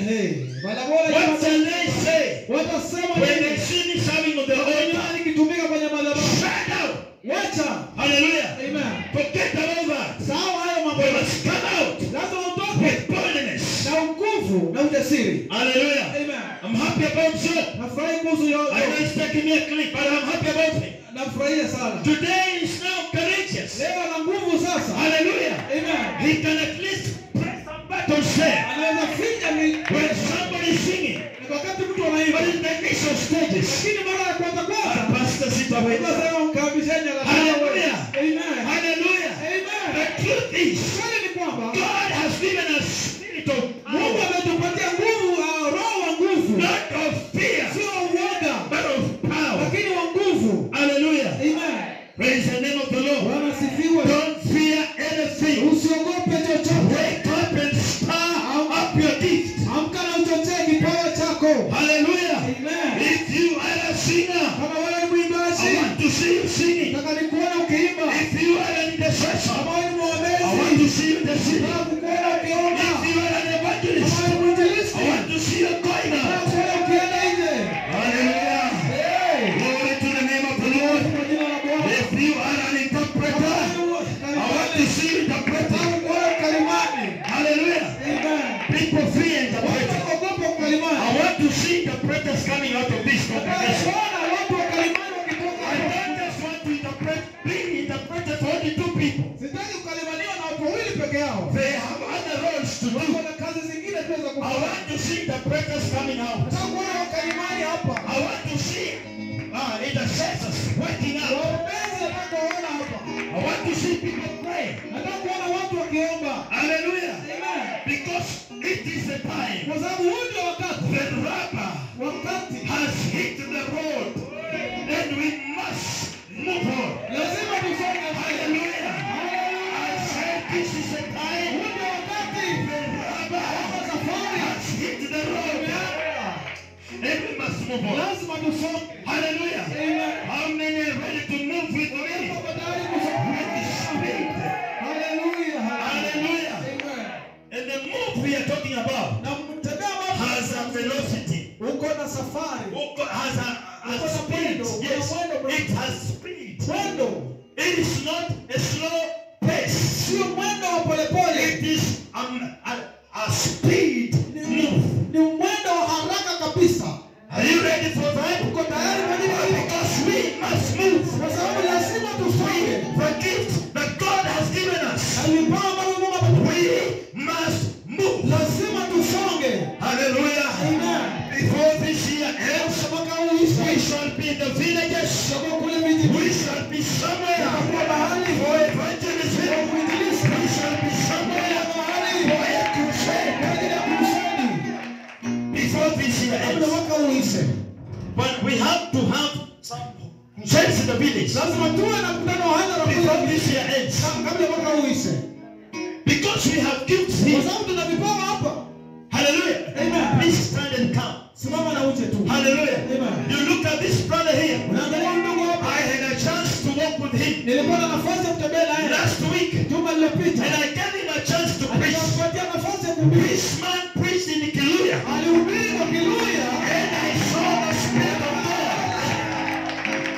balabola What shall they say watasema when they nini see me serving on the Wenyewe altar? nikitumika kwenye madhabahu Shut out. wacha Hallelujah. Amen. Forget about that. sawa hayo mambo We yote. must come out lazima utoke with boldness. na nguvu na ujasiri Hallelujah. Amen. I'm happy about you. nafurahi kuhusu I know yote it's taking me a clip, but I'm happy about him. nafurahia sana Today is now courageous. leo ana nguvu sasa Hallelujah. Amen. He can at least press some buttons there. anaweza finya mi When somebody is singing, Ni wakati mtu anaimba but in the initial stages, lakini mara ya kwanza our kwanza pastor sit away. Lazima mkabishane na Hallelujah. Amen. Hallelujah. Amen. The truth is, Kweli ni kwamba God has given us spirit of Mungu power, ametupatia nguvu, uh, roho wa nguvu, not of fear, sio uoga, but of power. lakini wa nguvu. kama wewe ni I mwimbaji want to see you singing. nataka nikuone ukiimba If you are an intercessor, kama wewe ni I want to mwombezi see you interceding. nataka kukuona ukiomba If you are an kama evangelist, wewe ni mwinjilisti I want to see you going nataka out. kukuona ukienda nje Hallelujah. Hey! Glory to the name of the Lord. Kwa jina la Bwana If you are an interpreter, I want to see you interpreting. Nataka kukuona ukalimani Hallelujah. Amen. People fear interpreting. Watu ogopa ukalimani I want to see interpreters coming out of this Nataka congregation. kuona watu wakalimani wakitoka I hapa. don't just want to interpret, being interpreted for only two people. Sitaki kukalimaniwa na watu wawili peke yao. They have other roles to do. Wako na kazi zingine pia za I kufanya. want to see interpreters coming out. Nataka kuona wakalimani hapa. I want to see uh, intercessors working out. Waombezi nataka kuona hapa. I want to see people pray. Nataka kuona watu wakiomba. Hallelujah. Amen. Because it is the time Kwa sababu huu ndio wakati. the rubber Wakati has hit the road and we must move on. lazima tusonge mbele. Hallelujah. I said this is the Huu time ndio wakati. the rubber Safari. has hit the road and we must move on. Lazima tusonge. Hallelujah. Amen. How many are ready to move with me? Tuko tayari kusonga. With speed. Hallelujah. Hallelujah. Amen. And the move we are talking about Na mtembea mambo has a velocity. uko na safari. Uko- Has a, a speed. Yes, it has speed. Mwendo It is not a slow pace. sio mwendo wa polepole, It is um, a, a speed move. ni mwendo wa haraka kabisa. Are you ready for that? Uko tayari kwa ajili ya hilo? Because we must move. Kwa sababu lazima tusonge The gift that God has given us. na vipawa ambavyo Mungu ametupa, We must move. lazima tusonge. Hallelujah. Amen. Before this year ends, Mwaka huu we uishe, shall be in the villages. tutakuwa kule vijijini, We shall be somewhere tutakuwa mahali for evangelism. kwa uinjilisti, We shall be somewhere mahali for a kwa crusade. ajili ya kuruseni Before this year kabla ends. mwaka huu uishe. But we have to have some crusades in the village. Lazima tuwe na mkutano wa hadhara Before kule this year ends. kabla mwaka huu uishe, Because we have gifts kwa here. sababu tuna vipawa hapa. Hallelujah. Amen. Please stand and come. Simama na uje tu. Hallelujah. Amen. You look at this brother here. Unaangalia huyu ndugu hapa. I had a chance to walk with him Nilipata nafasi ya kutembea naye last week. juma lililopita. And I gave him a chance to preach. Nikampatia nafasi ya kuhubiri. This man preached in Kiluya. Alihubiri kwa Kiluya. And I saw the Spirit of God.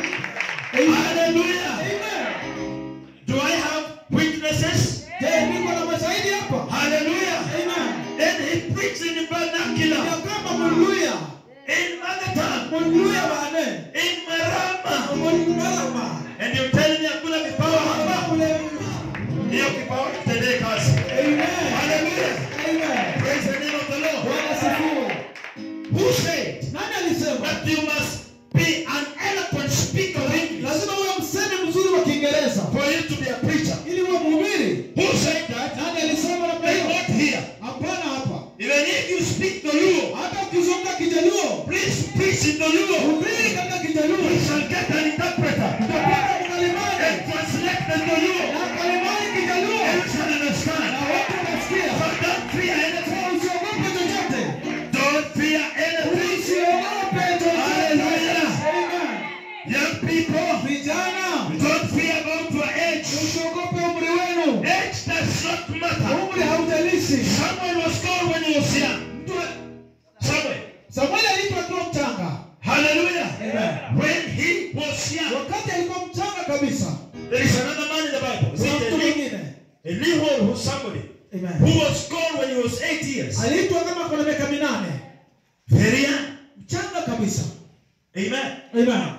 Hallelujah. Amen. Do I have witnesses? Je, niko na mashahidi hapa? Hallelujah. Amen. And he preached in vernacular, Ya kwamba Mluya, in mother tongue, Mluya bane. in Marama. Mluya. And you're telling me hakuna vipawa hapa? Hiyo kipawa kitendee kazi. Amen. Hallelujah. Amen. Praise the name of the Lord. Bwana sifiwe. Who said Nani alisema? that you must be an eloquent speaker of English Lazima uwe msemi mzuri wa Kiingereza for you to be a preacher? ili uwe mhubiri. Who said that? Nani alisema namna They hiyo? not here. Hapana hapa. Even if you speak the Luo, Hata ukizungumza Kijaluo, please preach in the Luo. hubiri katika Kijaluo. We shall get an interpreter Utapata mkalimani and translate the Luo. na kalimani Kijaluo And you shall na understand. watu wanasikia. So don't fear anything. Kwa usiogope chochote. Don't fear anything. Usiogope chochote. Hallelujah. Amen. Young people, Vijana, don't fear about your age. usiogope umri wenu. Age does not matter. Umri haujalishi. Someone was called when he was young. Mtu Someone. Samueli aliitwa akiwa mchanga. Hallelujah. Amen. When he was young. Wakati alikuwa mchanga kabisa. There is another man in the Bible. Is Kuna it mtu Eli- mwingine. Elihu who's somebody Amen. who was called when he was eight years. Aliitwa kama kuna miaka minane. Very young. Mchanga kabisa. Amen. Amen.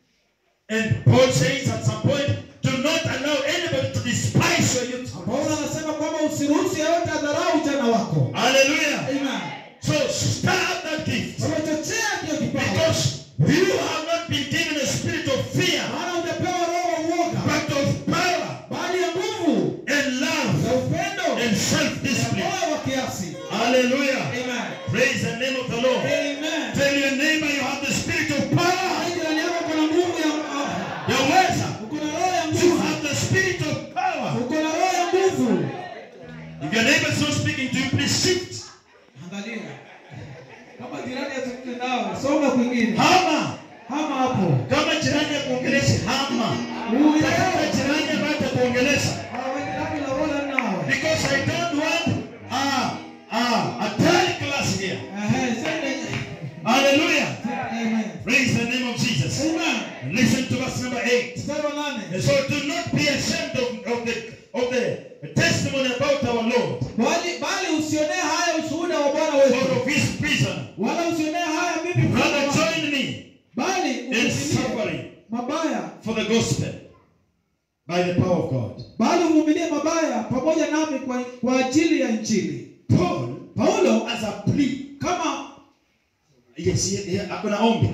And Paul says at some point, do not allow anybody to despise your youth. Paulo anasema kwamba usiruhusu yeyote adharau ujana wako. Hallelujah. Amen. So stir up that gift. Umechochea hiyo kipawa. Because you have not been given a spirit of fear, Maana hujapewa roho wa uoga, but of power bali ya nguvu and na love upendo and na self-discipline. moyo wa kiasi. Hallelujah. Amen. Praise the name of the Lord. Amen. Tell your neighbor you have the spirit of power. Hai jirani yako kuna nguvu ya Yaweza. uko na roho ya You nguvu. have the spirit of power. Uko na roho ya nguvu. If your neighbor is not speaking to you, please shift. jirani akuongeleshe hama. Uye. Tafuta jirani ambaye atakuongelesha. Hawajirani la wala nawe. Because I don't want uh, uh, a third class here. Ehe, sende. Hallelujah. Amen. Praise the name of Jesus. Amen. And listen to verse number 8. Mstari wa nane. And so do not be ashamed of, of the of the testimony about our Lord Bali bali usionee haya ushuhuda wa Bwana or wetu. of his prisoner. Wala usionee haya mimi mfano Rather wake. join me Bali in uvumilie suffering mabaya. for the gospel by the power of God. Bali uvumilie mabaya pamoja nami kwa, kwa ajili ya Injili. Paul, Paulo as a plea, kama yes, he, he, akona ombi.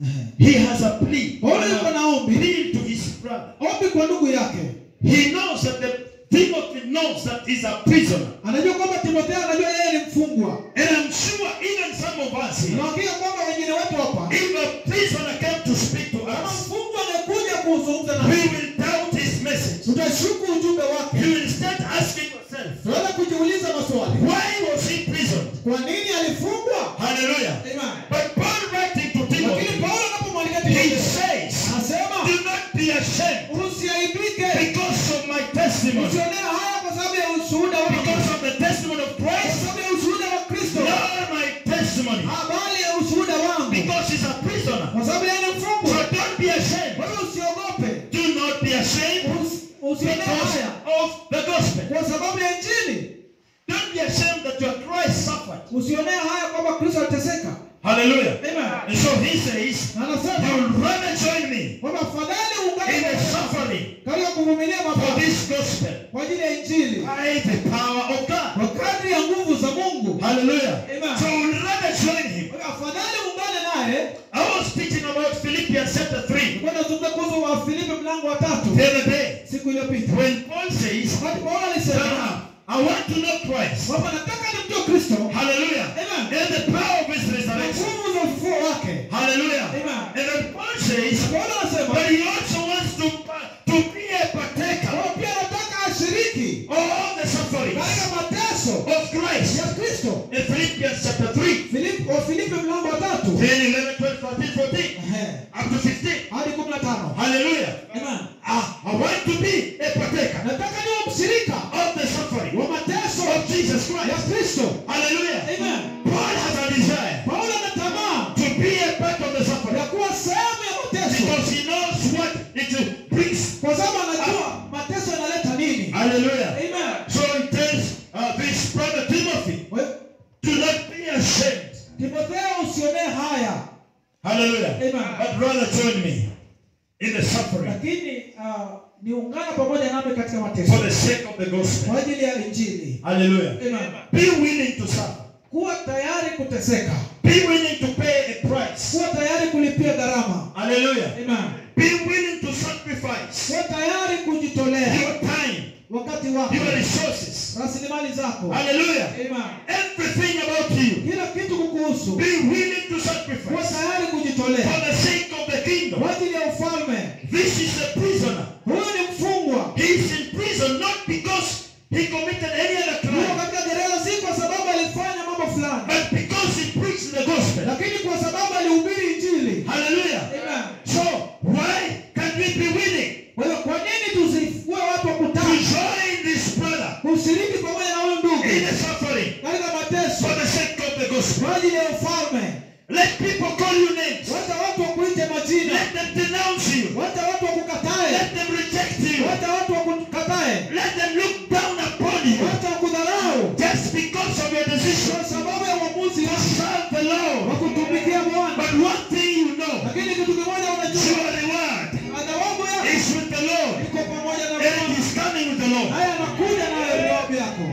He has a plea. Paulo yuko na ombi, Plea to his brother. ombi kwa ndugu yake. He knows that the Timothy knows that he's a prisoner. Anajua kwamba Timotheo anajua yeye ni mfungwa. And I'm sure even some of us here, Nawaambia kwamba wengine wetu hapa if a prisoner came to speak to kama us, mfungwa angekuja kuzungumza na we will doubt his message. tutashuku ujumbe wake. You will start asking yourself, Tunaweza kujiuliza maswali. why was he imprisoned? Kwa nini alifungwa? Hallelujah. Amen. But Paul writing to Lakini Timothy, Paulo anapomwandika he Timotheo says, anasema do not be ashamed usiaibike, because of my testimony, usionee haya kwa sababu ya ushuhuda wako, because of the testimony of kwa Christ, sababu ya ushuhuda wa Kristo, not my testimony, habari ya ushuhuda wangu, because he's a prisoner. kwa sababu yeye ni So mfungwa. don't be ashamed. Kwa hiyo usiogope, Do not be ashamed Usi- usionee because haya of the gospel. kwa sababu ya Injili. Don't be ashamed that your Christ suffered. Usionee haya kwamba Kristo aliteseka. Hallelujah. Amen. And so he says, Na anasema you'll rather join me kwamba fadhali in ungane the pamoja suffering katika kuvumilia for mabaya this gospel kwa ajili ya Injili by the power of God. kwa kadri ya nguvu za Mungu. Hallelujah. Amen. So we'll rather join him. Kwa hiyo afadhali ungane naye. I was teaching about Philippians chapter 3 Nilikuwa nazungumza kuhusu wa Filipi mlango wa tatu the other day siku iliyopita, when Paul says, wakati Paulo alisema "Ah, I want to know Christ. kwamba nataka nimjue Kristo Hallelujah. Amen. And the power of his na resurrection. nguvu za ufufuo wake. Hallelujah. Amen. And then Paul says, Paulo anasema but he also wants to, to be a partaker kwamba pia nataka ashiriki of all the sufferings katika mateso of Christ. ya Kristo. In Philippians chapter 3, Filipi wa Filipi mlango wa tatu 10, 11, 12, 13, 14, Ehe, up to 15. hadi kumi na tano. Hallelujah. Amen. Ah, I want to be a partaker Nataka niwe mshirika of the suffering wa mateso of Jesus ya Christ. Kristo. Hallelujah. Amen. Paul has a desire Paulo ana tamaa to be a part of the suffering ya kuwa sehemu ya mateso because he knows what it brings. kwa sababu anajua mateso yanaleta nini. Hallelujah. Amen. So he tells uh, this brother Timothy, Kwa hiyo, do not be ashamed. Timotheo usionee haya, Hallelujah. Amen. But rather join me in the suffering lakini uh, niungana pamoja nami katika for mateso the sake of the gospel. kwa ajili ya Injili. Hallelujah. Amen. Be willing to suffer. Kuwa tayari kuteseka, Be willing to pay a price. kuwa tayari kulipia gharama. Hallelujah. Amen. Be willing to sacrifice Kuwa tayari kujitolea your time, wakati wako, your resources. rasilimali zako. Hallelujah. Amen. Everything about you. Kila kitu kukuhusu, Be willing to kuwa sacrifice tayari for kujitolea the sake of the kingdom. kwa ajili ya ufalme. This is a prisoner. Huyu ni mfungwa, He is in prison not because he committed any other yuko crime, katika gereza si kwa sababu alifanya mambo fulani, but because he preached the gospel. lakini kwa sababu alihubiri Injili. Hallelujah. Amen. So why can we be willing Kwa hiyo kwa nini tusikuwe watu wa to kutaka join this brother kushiriki pamoja na huyu ndugu in the suffering katika mateso for the sake of the gospel? kwa ajili ya ufalme? Let people call you names. Wacha watu wakuite majina, Let them denounce you. wacha watu wakukatae, Let them reject you. wacha watu wakukatae, Let them look down upon you wacha wakudharau just because of your decision kwa sababu ya uamuzi to wako serve the wa Lord. kutumikia Bwana. But one thing you know, Lakini kitu kimoja unajua, your reward thawabu yako is with the Lord. iko pamoja na And it Bwana, is coming with the Lord. naye anakuja nayo thawabu yako.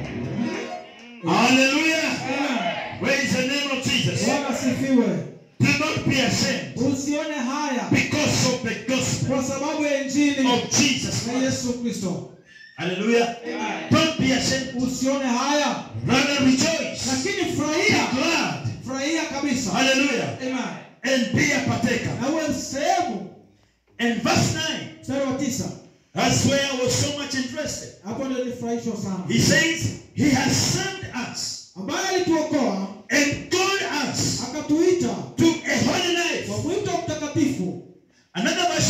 Hallelujah. Amen. Praise the name of Jesus. Bwana sifiwe. Do not be ashamed Usione haya because of the gospel kwa sababu ya injili of Jesus ya Christ. Yesu Kristo. Hallelujah. Don't be ashamed. Usione haya, Rather rejoice. lakini Be furahia, glad. furahia kabisa. Hallelujah. Amen. And be a partaker. Na uwe sehemu. And verse 9. Mstari wa tisa, That's where I was so much interested. hapo ndio nilifurahishwa sana, He says, He has sent us ambaye alituokoa and called us akatuita to a holy life. kwa mwito mtakatifu. Another version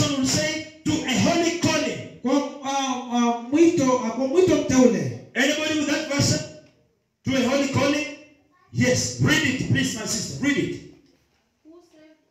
us. Read it. who saved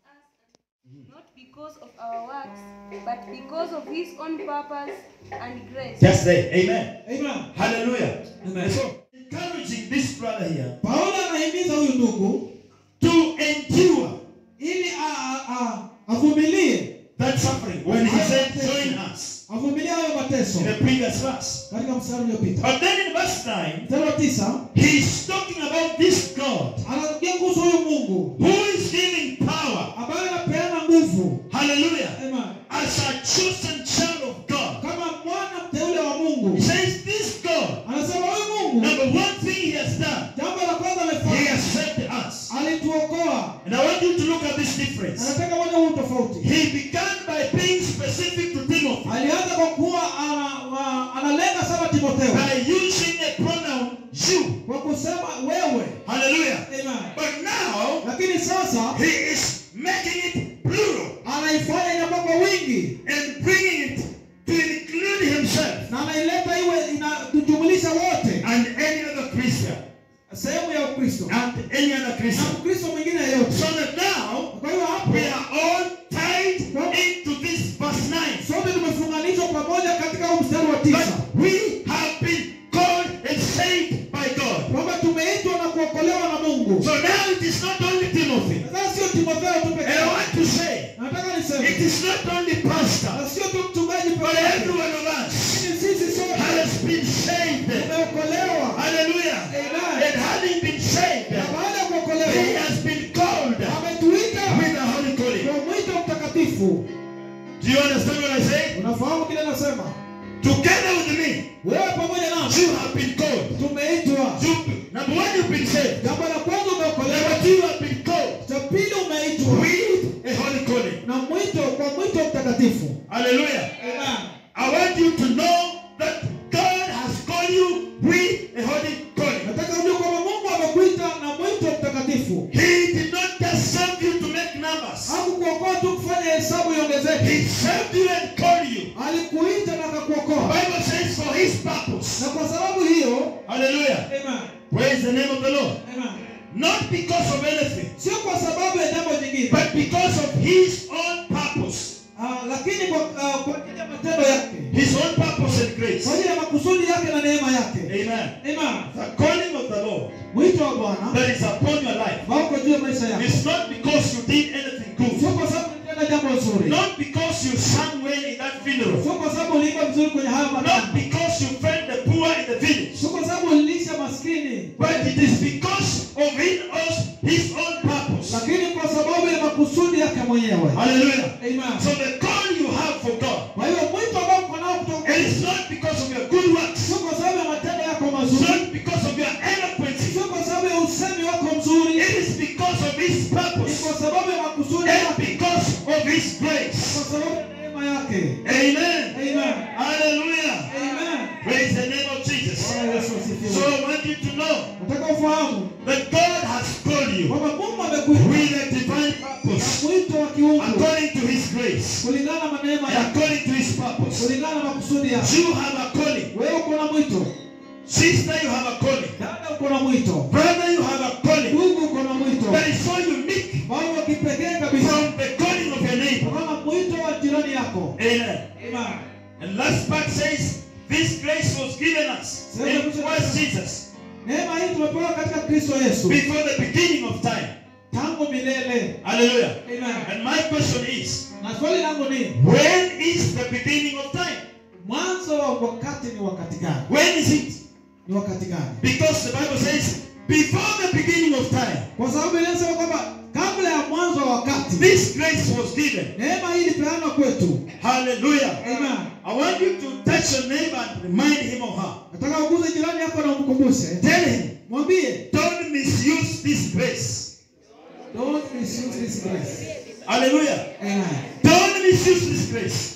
us not because of our works, but because of his own purpose and grace. Just there. Amen. Amen. Hallelujah. Amen. So, encouraging this brother here Paulo anahimiza huyu ndugu to endure ili a- a- a- avumilie that suffering when he said, Join us avumilie hayo mateso in the previous verse. katika mstari uliopita But then in verse 9, mstari wa tisa he's talking about this God anaongea kuhusu huyu mungu who is giving power, ambaye anapeana nguvu hallelujah, Amen. as a chosen child of God. kama mwana mteule wa He mungu says, This God, anasema huyu mungu number one thing he has done, jambo la kwanza he amefanya has saved us. alituokoa And I want you to look at this difference. anataka moja huu tofauti He began by being specific to Timothy alianza kwa kuwa ana- wa- analenga sana timotheo by using a pronoun you. kwa kusema wewe Hallelujah. Amen. But now lakini sasa he is making it plural anaifanya inakuwa kwa wingi and bringing it to include himself na anaileta iwe inatujumulisha wote and any other Christian sehemu ya ukristo and any other na Christian. mkristo mwingine yeyote So that now kwa hiyo hapo we are all tied into this verse 9. sote tumefunganishwa pamoja katika huu mstari wa tisa But we have been called and saved by God. kwamba tumeitwa na kuokolewa na mungu So now it is not only Timothy. sasa sio timotheo tu peke And I yake want to say, nataka it niseme is not only pastor, na sio tu mchungaji but peke yake every one of us lakini sisi sote has been saved. tumeokolewa Hallelujah. Amen. And having been saved, na baada ya he kuokolewa has been called ametuita with the Holy Calling. kwa mwito mtakatifu Do you understand what I say? unafahamu kile nasema Together with me, wewe pamoja nasi you have been called. tumeitwa You, number one, you've been saved. jambo la kwanza Number umeokolewa two, you have been called cha pili umeitwa with a holy calling. na mwito kwa mwito mtakatifu Hallelujah. Amen. I want you to know that God has called you with a holy calling. nataka ujue kwamba mungu amekuita na mwito mtakatifu He did not just save you to make numbers. hakukuokoa tu kufanya hesabu iongezeke He saved you and called you. alikuita na akakuokoa Bible says for his purpose. na kwa sababu hiyo Hallelujah. Amen. Praise the name of the Lord. Amen. Not because of anything, sio kwa sababu ya jambo jingine but because of his own purpose. Ah, lakini kwa ah, kwa ajili ya matendo yake His own purpose and grace. kwa ajili ya makusudi yake na neema yake Amen. Amen. The calling of the Lord mwito wa bwana that is upon your life ambao uko juu ya maisha yako is not because you did anything sio good, kwa sababu ulitenda jambo zuri not because you sang well in that funeral, sio kwa sababu uliimba vizuri kwenye hayo not matendo because you fed the poor in the village, sio kwa sababu ulilisha maskini but it is because of in us his own purpose. lakini kwa sababu ya makusudi yake mwenyewe Hallelujah. Amen. So the call you have for God, kwa hiyo mwito ambao uko nao kutoka it is not because of your good works, sio kwa sababu ya matendo yako it's mazuri not because of your eloquence, sio kwa sababu ya usemi wako mzuri it is because of his ni purpose kwa sababu ya makusudi and yake because of his grace. kwa sababu ya neema yake Amen. Amen. Hallelujah. Amen. Praise the name of Jesus. Bwana Yesu asifiwe. So I want you to know nataka ufahamu that God has called you kwamba mungu amekuita with a divine na purpose mwito wa kiungu according to his grace, kulingana na neema and yake according to his purpose. kulingana na makusudi yake You have a calling. wewe uko na mwito Sister, you have a calling. dada uko na mwito Brother, you have a calling ndugu uko na mwito that is so unique ambao wa kipekee kabisa from the calling of your neighbor. kama mwito wa jirani yako Amen. Amen. And last part says, this grace was given us in Christ Jesus neema hii tumepewa katika kristo yesu before the beginning of time. tangu milele Hallelujah. Amen. And my question is, na swali langu ni when is the beginning of time? mwanzo wa wakati ni wakati gani When is it? ni wakati gani Because the Bible says, before the beginning of time, kwa sababu inasema kwamba kabla ya mwanzo wa wakati this grace was given. neema hii ilipeanwa kwetu Hallelujah. Amen. I want you to touch your neighbor and remind him or her. nataka uguze jirani yako na umkumbushe Tell him, mwambie don't misuse this grace. don't misuse this grace Hallelujah. Amen. Don't misuse this grace.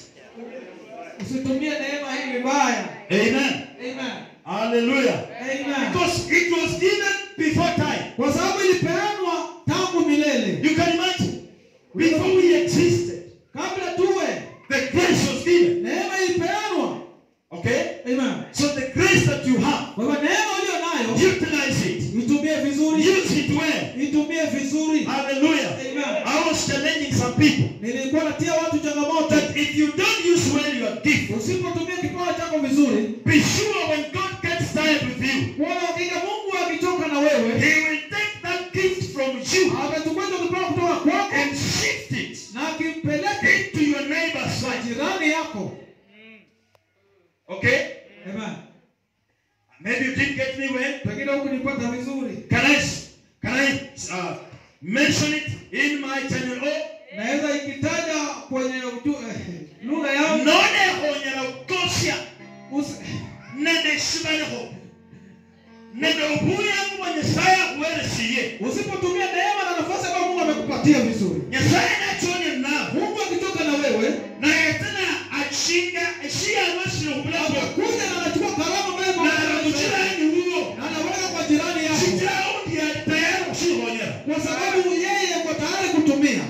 usitumie neema hii vibaya Amen. Amen. Hallelujah. Amen. Because it was given before time. kwa sababu ilipeanwa tangu milele You can imagine, before we existed, kabla tuwe the grace was given. neema ilipeanwa Okay? Amen. So the grace that you have, kwa hivyo neema uliyo nayo utilize it. itumie vizuri Use it well. itumie vizuri if you don't use well your gift, usipotumia kipawa chako vizuri be sure when God gets tired with you, kuona hakika mungu akichoka na wewe He will take that gift from you atachukua hicho kipawa kutoka kwako and shift it na akimpeleke into your neighbor's kwa side. jirani yako Okay? Amen. Maybe you didn't get me well. pengine huku nipata vizuri Can I can I uh, mention it in my channel? Oh, naweza ikitaja kwenye uju, eh, lugha yangu none honyera ukosya usi- nende shibaneho nende obuyangu bwa nyasaye akuweresiye usipotumia neema na nafasi ambayo mungu amekupatia vizuri nyasaye nachonya nawe mungu akitoka na wewe naye tena akinga eshiyanwasire obulamu atakuja na anachukua karama ambayo iko nara ndani yako, mukirani wuwo na anaweka kwa jirani yako sikirawo ndi ali tayari okushihonyera kwa sababu yeye yuko tayari kutumia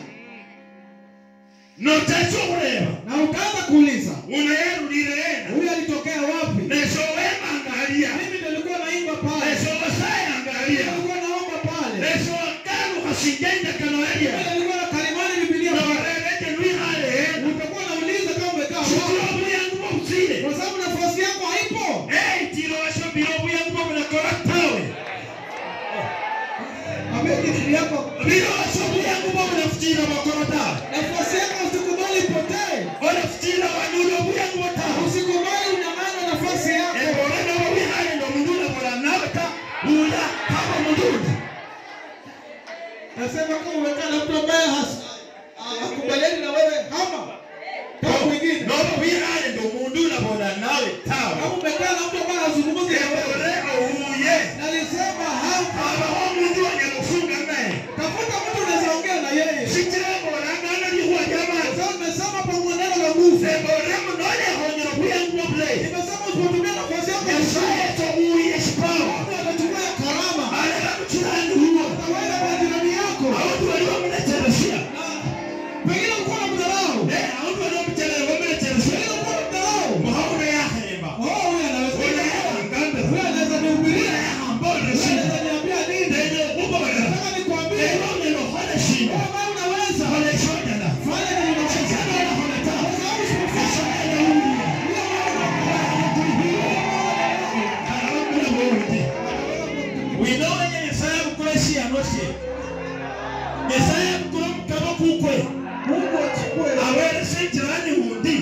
notaki okureba na utaanza kuuliza unayerulire yena huyu alitokea wapi nesowema ngaliya mimi ndio nilikuwa naimba pale nesowasaya ngaliya nilikuwa naomba pale nesowagalu hasinjenjekano yalya mimi nilikuwa na kalimani bibilia pale norereje lwihale hena utakuwa nauliza kama umekaa sikira wapi obuyangu bwobusire kwa sababu nafasi yako haipo eitiro washobire obuyangu bwobulakora tawe amekiti yako biro washo obuyangu bwobulafutira bakora tawe nafasi yako usikubali ipotee olafutira wanula obuyangu botawe usikubali unyang'anywe nafasi yako ebole nobo bihale ndo omundu ulabula nawe ta ula kaba omundundi nasema kama umekaa na mtu ambaye has- hakubaliani na wewe hama kama mwingine nobo bihale ndo omundu ulabula nawe tawe kama umekaa na mtu ambaye hazungumzi na wewe ebole ouye nalisema hapa abaho omundu wanyala ofunga naye tafuta mtu unaweza ongea na yeye sikira bolangana lihuwa lyamazi sasa nimesema kwa mwenendo la nguvu ebolemu nolehonyera obuyangu bwobulayi nimesema usipotumia nafasi yako nyasaye tobuye kipawa Mungu atachukua ya karama aleka mukirani huwo ataweka kwa jirani yako awutu bali bamuleteresya na pengine ulikuwa na mdharau awutu bali bamukyalere bamuleteresya pengine ulikuwa na mdharau muhawuno yahemba oh huyu anaweza olayahangambe huyu anaweza nihubiria olayahambolesi anaweza niambia nini nende okubolera nataka nikwambie ebonero hole shinda wewe ambaye unaweza hole shojana fanya nini unaweza sikana hole ta kwa sababu usipofanya kalabakula bwowuti wino wenye nyasaye abukula shiyanosye nyasaye abukula omukama kukwe Mungu achukue awerese ekirani wundi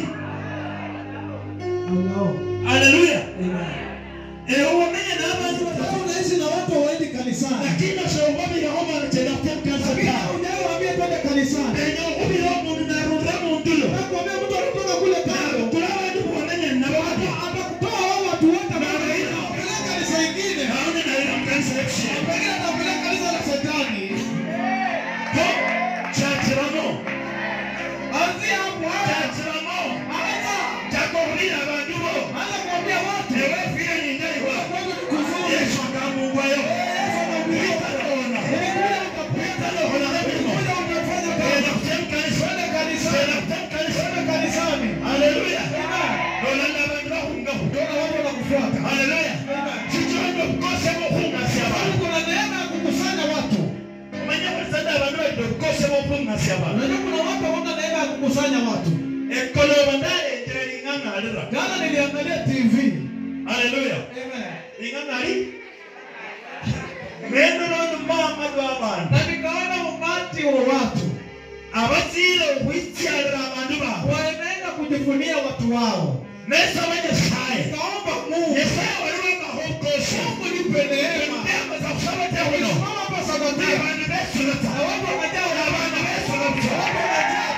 Allah. aleluya Amen. ewo wamenye n'abantu Wewe batatu unaishi na watu hawaendi kanisani lakini oshobobireho manu kyenda kutemukanisa lakini tawe hujawaambia twende kanisani enye okubira omundu narundira mundulo nakwambia mtu anatoka kule kando narutula abantu bubamenye nabo hati atakutoa wao watu wote apeleka kanisa ingine naone nalira mukanisa ekushira pengine atapeleka kanisa la shetani ko kyakiramo anzia hapo haya kyakiramo anza kyakokubira abantu bo anza kuambia watu ewefire nyinjaliwa kwanza ni kuzuri yesu akamungwayo Yesu anahubiri witalona Nilikuja utapita witalohola ebirimo Nilikuja utafanya enda kazi kutemukanisa twende kanisani enda kutemukanisa twende kanisani aleluya Amen. nolanda abantu bahungaho Ndio watu wanakufuata haleluya kikironda obukose bw'okungasya abantu kuna neema ya kukusanya watu omanye bulisada abantu balina obukose bw'okungasya abantu unajua kuna watu hawana neema ya kukusanya watu ekkoloba ndalengera liŋaŋalira jana niliangalia tv haleluya Amen. liŋaŋali nendolondo maama lw'abantu na nikaona umati wa watu abaziire okwikyalira abantu baabwe wanaenda kujifunia watu wao nesaba nyasaye nikaomba mungu nyasaye waliwo amahokose mungu nipe neema embaza kusaba tehuno Simama hapa sabatia abantu besulata na watu wamejaa abantu besulata watu wamejaa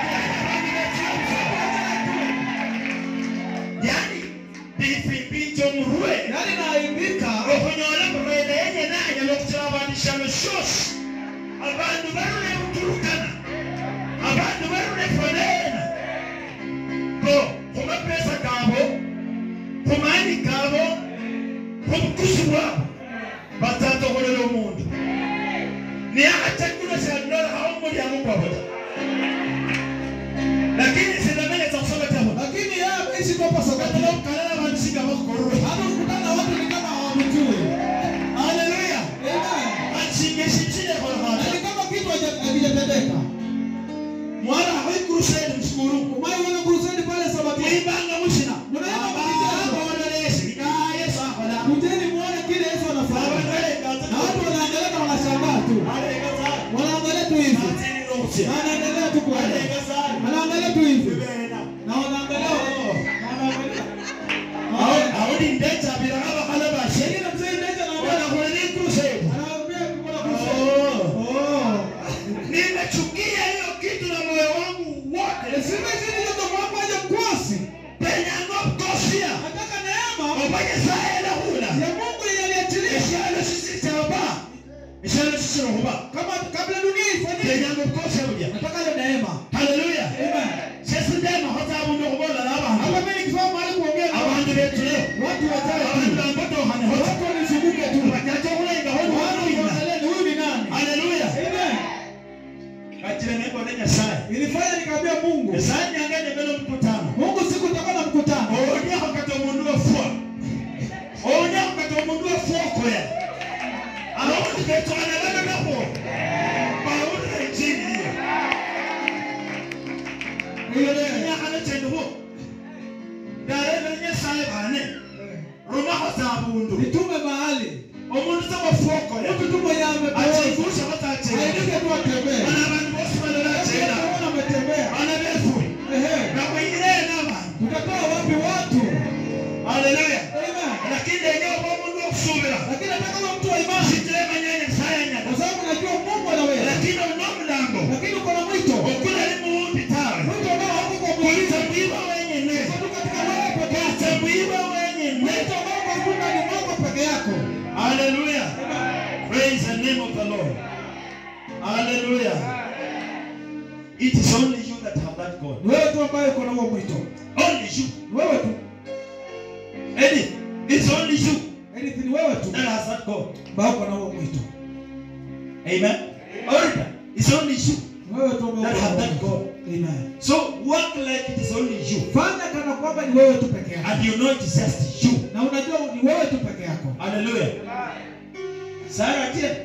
yani bifimbi omurwe yaani naaibika okunyola murwende yenye nanyala okutira abantu shano shosi abantu barule buturukana abantu barule foneena ko kumapesa gabo kumaani gabo kubukusu bwabo batatokolera omundu niye akategulo syandola hawo mulyango gwabota lakini sinamenyesa kusoma tabo lakini yeye ameishi kwa katala sabatia okukalala abantu sigabakukorora hata kukutana na watu ni kama hawamjui haleluya Amen. anshinga eshinshilekhola na hana ni kama kitu haja- hakijatendeka mwana aho ikuruseni musikuru umaye wana kuruseni nakana chendu ho darebe nyasaye bane rumaho za bundu nitume mahali omuntu tabafuoko ya mtu tu mwenye amepooza achigusha batachera aidike tu atembee bana abantu bose barachera Kama ametembea bana befu ehe nakwingire n'abantu tutatoa wapi watu haleluya Amen. lakini yenyewe kwa mundu okusubira lakini hata kama mtu wa imani sitiremanya nyasaye nyada kwa sababu najua Mungu anaweza lakini uno mulango lakini uko na mwito okula ali muwundi tawe mwito ambao hauko kwa kuliza mwingine mwiba wenyene uko tu katika wewe peke yako kuliza mwiba wenyene mwito ambao kwa Mungu ni mwako peke yako haleluya praise the name of the lord haleluya it is only you that have that god ni wewe tu ambaye uko na huo mwito only you ni wewe tu Eddie, it's only you anything ni wewe tu that has that god ambaye uko na huo mwito amen order it's only you ni wewe tu ambaye that uko have na that huo god mwito amen so work like it is only you fanya kana kwamba ni wewe tu peke yako and you know it is just you na unajua ni wewe tu peke yako hallelujah Sarah again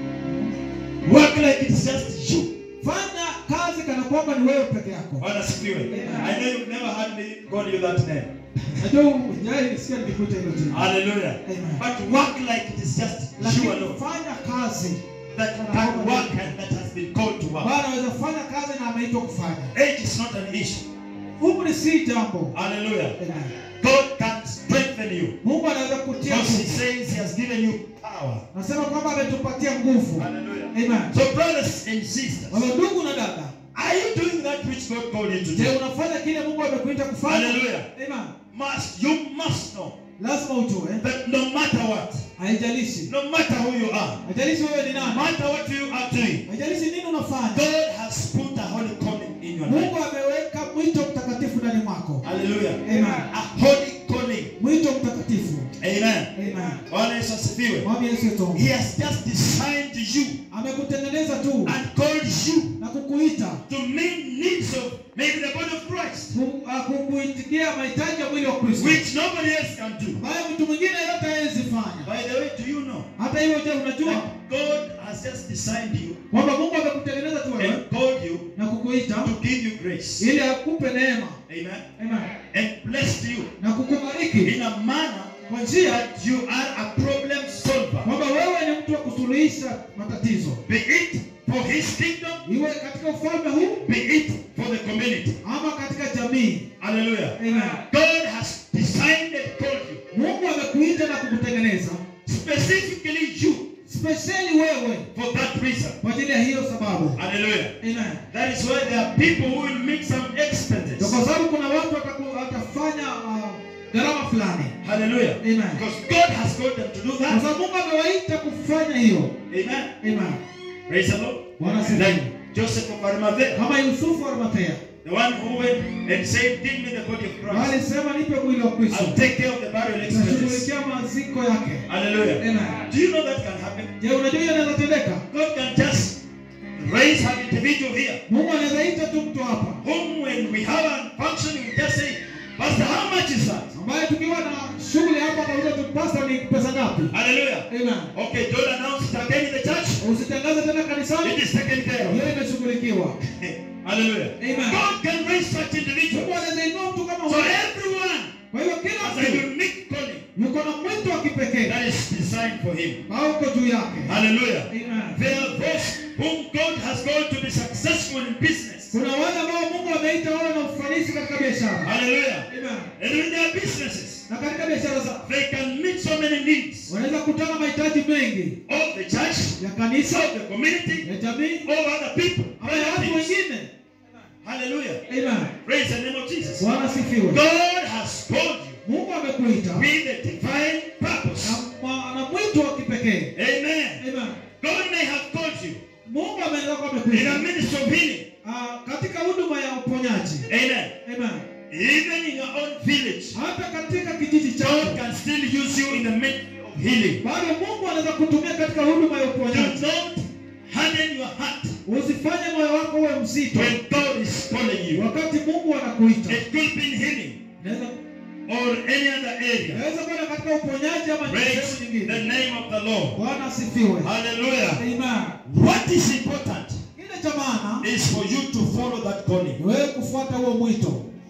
work like it is just you fanya kazi kana kwamba ni wewe peke yako Bwana sifiwe. I know you've never heard me call you that name. najua ujai nisikia nikikuita hilo jina Hallelujah. Amen. But work like it is just you lakini alone fanya kazi that can work and that has been called to work. ambayo anaweza fanya kazi na ameitwa kufanya Age is not an issue. umri si jambo Hallelujah. Amen. God can strengthen you mungu anaweza kutia because He nguvu says He has given you power. nasema kwamba ametupatia nguvu Hallelujah. Amen. So, brothers and sisters, Wala ndugu na dada are you doing that which God called you to je do? unafanya kile mungu amekuita kufanya Hallelujah. Amen. Must you must know lazima ujue that no matter what, haijalishi no matter who you are, haijalishi wewe ni no nani matter what you are doing, haijalishi nini unafanya God has put a holy calling in your life. mungu ameweka mwito mtakatifu ndani mwako Hallelujah. Amen. A holy calling. mwito mtakatifu Amen. Amen. Bwana Yesu asifiwe. mwambie yesu yetu He has just designed you amekutengeneza tu and called you na kukuita to meet needs of maybe the body of Christ, ku- ah, kukuitikia mahitaji ya mwili wa kristo which nobody else can do. ambayo mtu mwingine yote hawezi fanya By the way, do you know hata hivyo je unajua that God has just designed you kwamba mungu amekutengeneza tu wewe and called you na kukuita to give you grace? ili akupe neema Amen. Amen. And blessed you na kukubariki in a manner kwa njia that you are a problem solver. kwamba wewe ni mtu wa kusuluhisha matatizo Be it for his kingdom, iwe katika ufalme huu be it for the community. ama katika jamii Hallelujah. Amen. God has designed and called you, mungu amekuita na kukutengeneza specifically you, spesheli wewe for that reason. kwa ajili ya hiyo sababu Hallelujah. Amen. That is why there are people who will make some Ndio expenses. kwa sababu kuna watu wataku- watafanya ah, gharama fulani Hallelujah. Amen. Because God has called them to do kwa that. sababu mungu amewaita kufanya hiyo Amen. Amen. Praise the Lord. Bwana asifiwe. Like Joseph of Arimathea, kama yusufu wa arimathea the one who went and said, Give me the body of Christ. alisema nipe mwili wa kristo I'll take care of the burial expenses. nashughulikia maziko yake Hallelujah. Amen. Do you know that can happen? je unajua hiyo inaweza tendeka God can just raise an individual here, mungu anaweza ita tu mtu hapa whom when we have a function, we just say, Pastor, how much is that? ambaye tukiwa na shughuli hapa kauza tu pasta ni pesa ngapi Hallelujah. Amen. Okay, don't announce it again in the church. usitangaze tena kanisani It is taken care of. hiyo imeshughulikiwa Hallelujah. Amen. God can raise such mungu individuals. anaweza inua mtu kama So huyo everyone kwa hivyo kila has a mtu unique calling yuko na mwito wa kipekee that is designed for him. au uko juu yake Hallelujah. Amen. There are those whom God has called to be successful in business. kuna wale ambao mungu ameita wawe na ufanisi katika biashara Hallelujah. Amen. And in their businesses, na katika biashara zao they can meet so many needs wanaweza kutana mahitaji mengi of the church, ya kanisa of the community, ya jamii of other people. ama ya watu wengine Hallelujah. Amen. Praise the name of Jesus. bwana sifiwe God has called you mungu amekuita with a divine purpose. na ma- na mwito wa kipekee Amen. Amen. God may have called you mungu ameweza kuwa in a amekuita ministry of healing. Ah, katika huduma ya uponyaji Amen. Amen. Even in your own village, hata katika kijiji God chako can still use you in the ministry of healing. bado mungu anaweza kutumia katika huduma ya Do uponyaji not harden your heart usifanye moyo wako uwe mzito when God is calling you. wakati mungu anakuita It could be in healing Inaweza or any other area. inaweza kwenda katika uponyaji ama Praise sehemu the nyingine name of the Lord. bwana asifiwe Hallelujah. Amen. What is important kile cha maana is for you to follow that calling. ni wewe kufuata huo mwito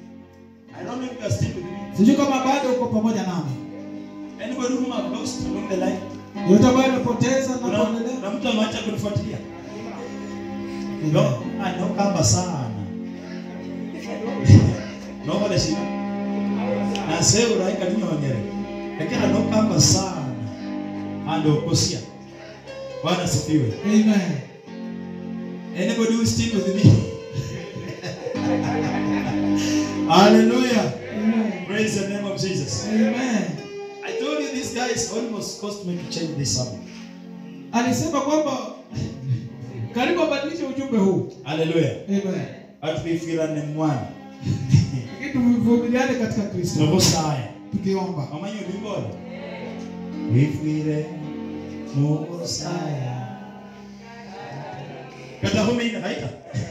you are still with me. sijui kama bado uko pamoja nami Anybody whom I've lost along the line? yote ambayo imepoteza na Kuna kuendelea kuna mtu ameacha kunifuatilia? No, ah, no kamba sana. No wale shida. Na sasa uraika ni nyonyere. Lakini no kamba sana. Ando kosia. Bwana sifiwe. amen Anybody who is still with me? Hallelujah. amen Praise the name of Jesus. amen I told you this guy is almost cost me to change this sermon. alisema kwamba karibu abadilishe ujumbe huu Hallelujah. amen Atubifirane mwana. lakini tuvumiliane katika kristo Nobosaya. tukiomba Amanyi ulimbona? Wifwire mubosaya. Kata humina haita.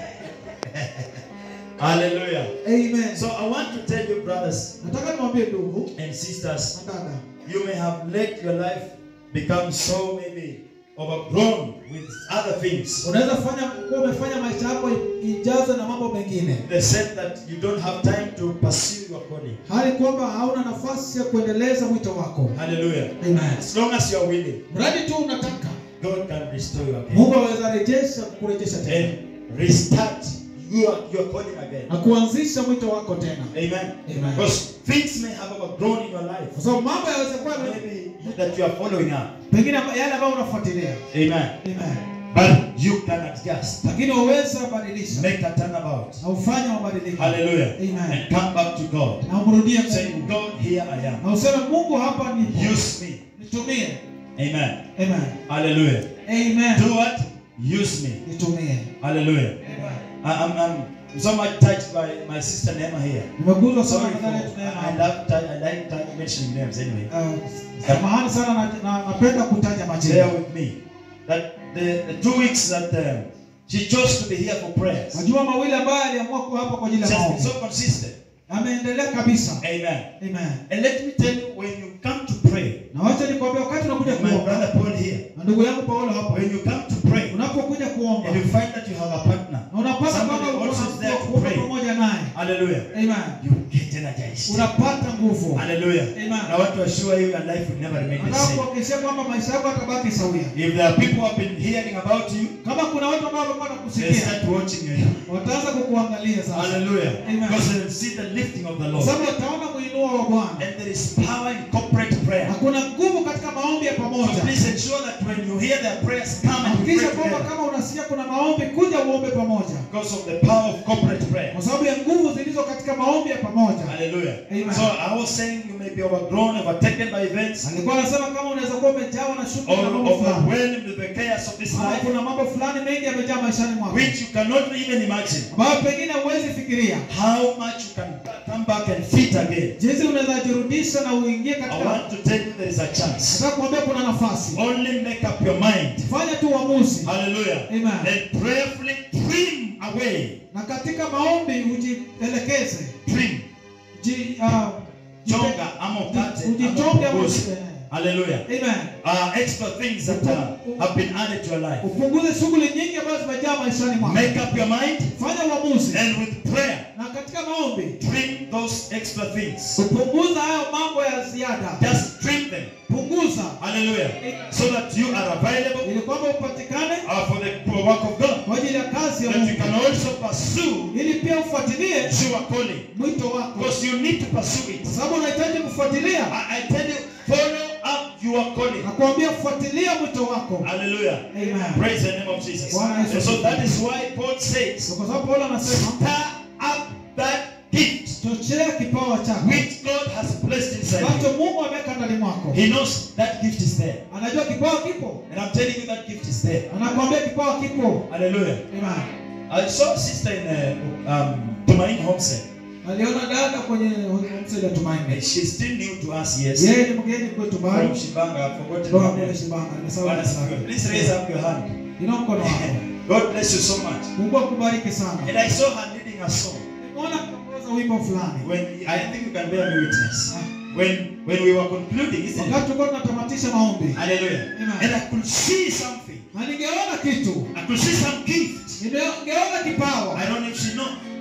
Hallelujah. amen So I want to tell you brothers nataka niwaambie ndugu and sisters, na dada you may have let your life become so maybe overgrown with other things. unaweza fanya kuwa umefanya maisha yako ijaze na mambo mengine They said that you don't have time to pursue your calling. hali kwamba hauna nafasi ya kuendeleza mwito wako Hallelujah. amen As long as you are willing, mradi tu unataka God can restore you again. mungu aweza rejesha kurejesha tena and restart your, your calling again. na kuanzisha mwito wako tena Amen. Amen. Because things may have overgrown in your life. kwa sababu mambo yaweza kuwa Maybe that you are following up. pengine yale ambayo unafuatilia Amen. amen But you can adjust. lakini waweza badilisha Make a turnabout. na ufanye mabadiliko Hallelujah. Amen. And come back to God. na umrudie Say, Mungu God, here I am. na useme Mungu hapa ni Use me. nitumie Amen. amen Hallelujah. amen Do what? Use me. nitumie Hallelujah. amen I, I'm, I'm so much touched by my sister Nema here. nimeguzwa sana Sorry for, na dada I tunaema love tou- I like tou- mentioning names anyway. Uh, samahani sana na, na, napenda kutaja Share majina with me that the, the two weeks that um, she chose to be here for prayers. majuma mawili ambayo aliamua kuwa hapa kwa ajili She ya has been maombi so consistent. ameendelea kabisa Amen. amen And let me tell you, when you come to pray, na wacha nikwambia wakati unakuja my kuomba brother Paul here, na ndugu yangu Paulo hapa when you come to pray, unapokuja kuomba and you find that you have a partner, na unapata somebody kwamba also is there to kuomba pray. pamoja naye Hallelujah. amen You get energized. unapata nguvu Hallelujah. Amen. I want to assure you, your life will never remain the nataka same. kuhakikishia kwamba maisha yako yatabaki sawia If there are people who have been hearing about you, kama kuna watu ambao wamekuwa they nakusikia start watching you. wataanza kukuangalia sasa Hallelujah. Amen. Because they will see the lifting of the kwa Lord. sababu wataona muinuo wa Bwana And there is power in corporate prayer. na kuna nguvu katika maombi ya So pamoja please ensure that when you hear their prayers, come and we hakikisha pray kwamba together. kama unasikia kuna maombi kuja uombe pamoja Because of the power of corporate prayer. kwa sababu ya nguvu zilizo katika maombi ya pamoja Hallelujah. Amen. So I was saying you may be overgrown, overtaken by events, alikuwa anasema kama unaweza kuwa umejawa na shughuli or na mambo fulani overwhelmed with the chaos of this Ama life, kuna mambo fulani mengi yamejaa maishani mwako which you cannot even imagine. ambayo pengine huwezi fikiria How much you can come back and fit again. jinsi unaweza jirudisha na uingie I katika want to tell you there is a chance. nataka kuambia kuna nafasi Only make up your mind. fanya tu uamuzi Hallelujah. Amen. And prayerfully trim away. na katika maombi ujielekeze Trim. ji, uh, Chonga ama ukate ama ujichonge ama upunguze. usi- Hallelujah. Amen. Uh, extra things that uh, have been added to your life. upunguze shughuli nyingi ambazo zimejaa maishani mwako Make up your mind fanya uamuzi and with prayer, na katika maombi trim those extra things. upunguza hayo mambo ya ziada Just trim them. punguza Hallelujah. So that you are available ili kwamba upatikane uh, for the for work of God. kwa ajili ya kazi ya That you Mungu can also pursue ili pia ufuatilie your calling. mwito wako Because you need to pursue it. kwa sababu unahitaji kufuatilia I, I tell you, follow up your calling. nakuambia fuatilia mwito wako Hallelujah. Amen. Praise the name of Jesus. Bwana Yesu And so asifiwe. that is why Paul says, So kwa sababu Paulo anasema stir up that gift chochea kipawa chako which God has placed inside you. ambacho Mungu ameweka ndani mwako He knows that gift is there. anajua kipawa kipo And I'm telling you that gift is there. anakuambia kipawa kipo Hallelujah. Amen. I saw a sister in uh, um, Tumaini Homestead. aliona dada kwenye msele And tumaini she's still new to us, yes. yeye ni mgeni kwetu From bali Shibanga, I've forgotten toka her kule name. Shibanga nimesahau Bwana jina asifiwe. lake. Please raise up your hand. Ina mkono wako God bless you so much. Mungu akubariki sana And I saw her leading a song. nimeona kuongoza wimbo fulani When I think you can bear me witness. When when we were concluding, isn't it? wakati tulikuwa tunatamatisha maombi Hallelujah. Amen. And I could see something. na ningeona kitu I could see some gift. ningeona kipawa I don't know if she know.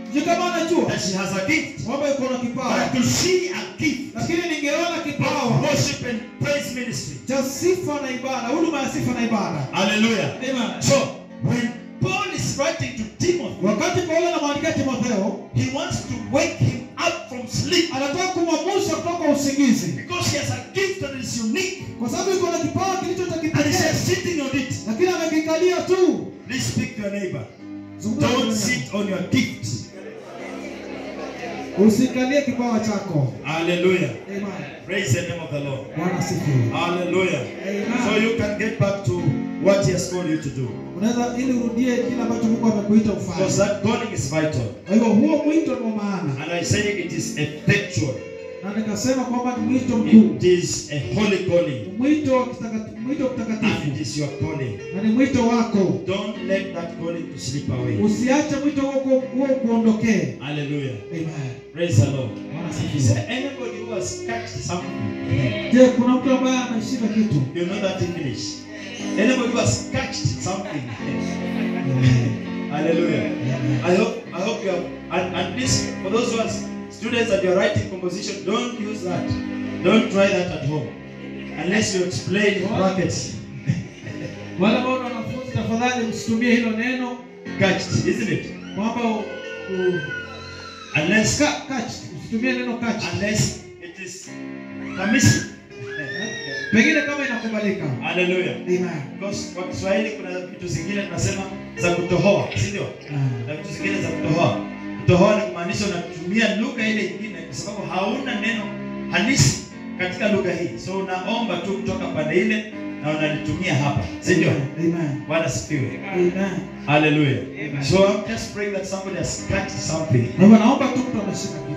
Je, kama anajua that she has a gift. kwamba yuko na But kipawa, to see a gift lakini ningeona of kipawa worship and praise ministry. cha sifa na ibada, huduma ya sifa na ibada. Hallelujah. Amen. So when Paul is writing to Timothy, Wakati Paulo anamwandikia Timotheo, he wants to wake him up from sleep anataka kumwamusha kutoka usingizi, because he has a gift that is unique kwa sababu yuko na kipawa kilicho cha and he's kipekee, just sitting on it. lakini amekikalia tu. Please speak to your neighbor. Zungumza na Don't jirani sit on your gift. yako. Usikalie kipawa chako. Hallelujah. Amen. Praise the name of the Lord. Bwana asifiwe. Hallelujah. Amen. So you can get back to what he has called you to do. Unaweza ili urudie kile ambacho Mungu amekuita Because ufanye. that calling is vital. Kwa hivyo huo mwito ni wa maana, And I say it is effectual. na nikasema kwamba ni mwito mkuu, It is a holy calling. Ni mwito wa kitakatifu, mwito And it mtakatifu, is your calling. na ni mwito wako. Don't let that calling to slip away. Usiache mwito huo ku- huo kuondokee. Hallelujah. Amen. Praise the Lord. Bwana Is asifiwe. there anybody who has catched something? Je, kuna mtu ambaye ameshika kitu? You know that English. Anybody who has catched something? Hallelujah. I hope I hope you have and, and please for those who are students that you are writing composition, don't use that. Don't try that at home. Unless you explain in brackets. Wale ambao ni wanafunzi, tafadhali msitumie hilo neno Catched, isn't it? kwamba u- u- Unless ka- catch. Usitumie neno catch. unless it is permissible. Pengine kama inakubalika. Hallelujah. Amen. Because kwa Kiswahili kuna vitu zingine tunasema za kutohoa, si ndio? Ah. Na vitu zingine za kutohoa. Kutohoa ni kumaanisha unatumia lugha ile nyingine kwa sababu hauna neno halisi katika lugha hii. So unaomba tu kutoka pande ile na unalitumia hapa, si ndio? Amen. Bwana sifiwe. Amen. Hallelujah. Amen. So I'm just praying that somebody has catched something. Na hivyo naomba tu mtu ameshika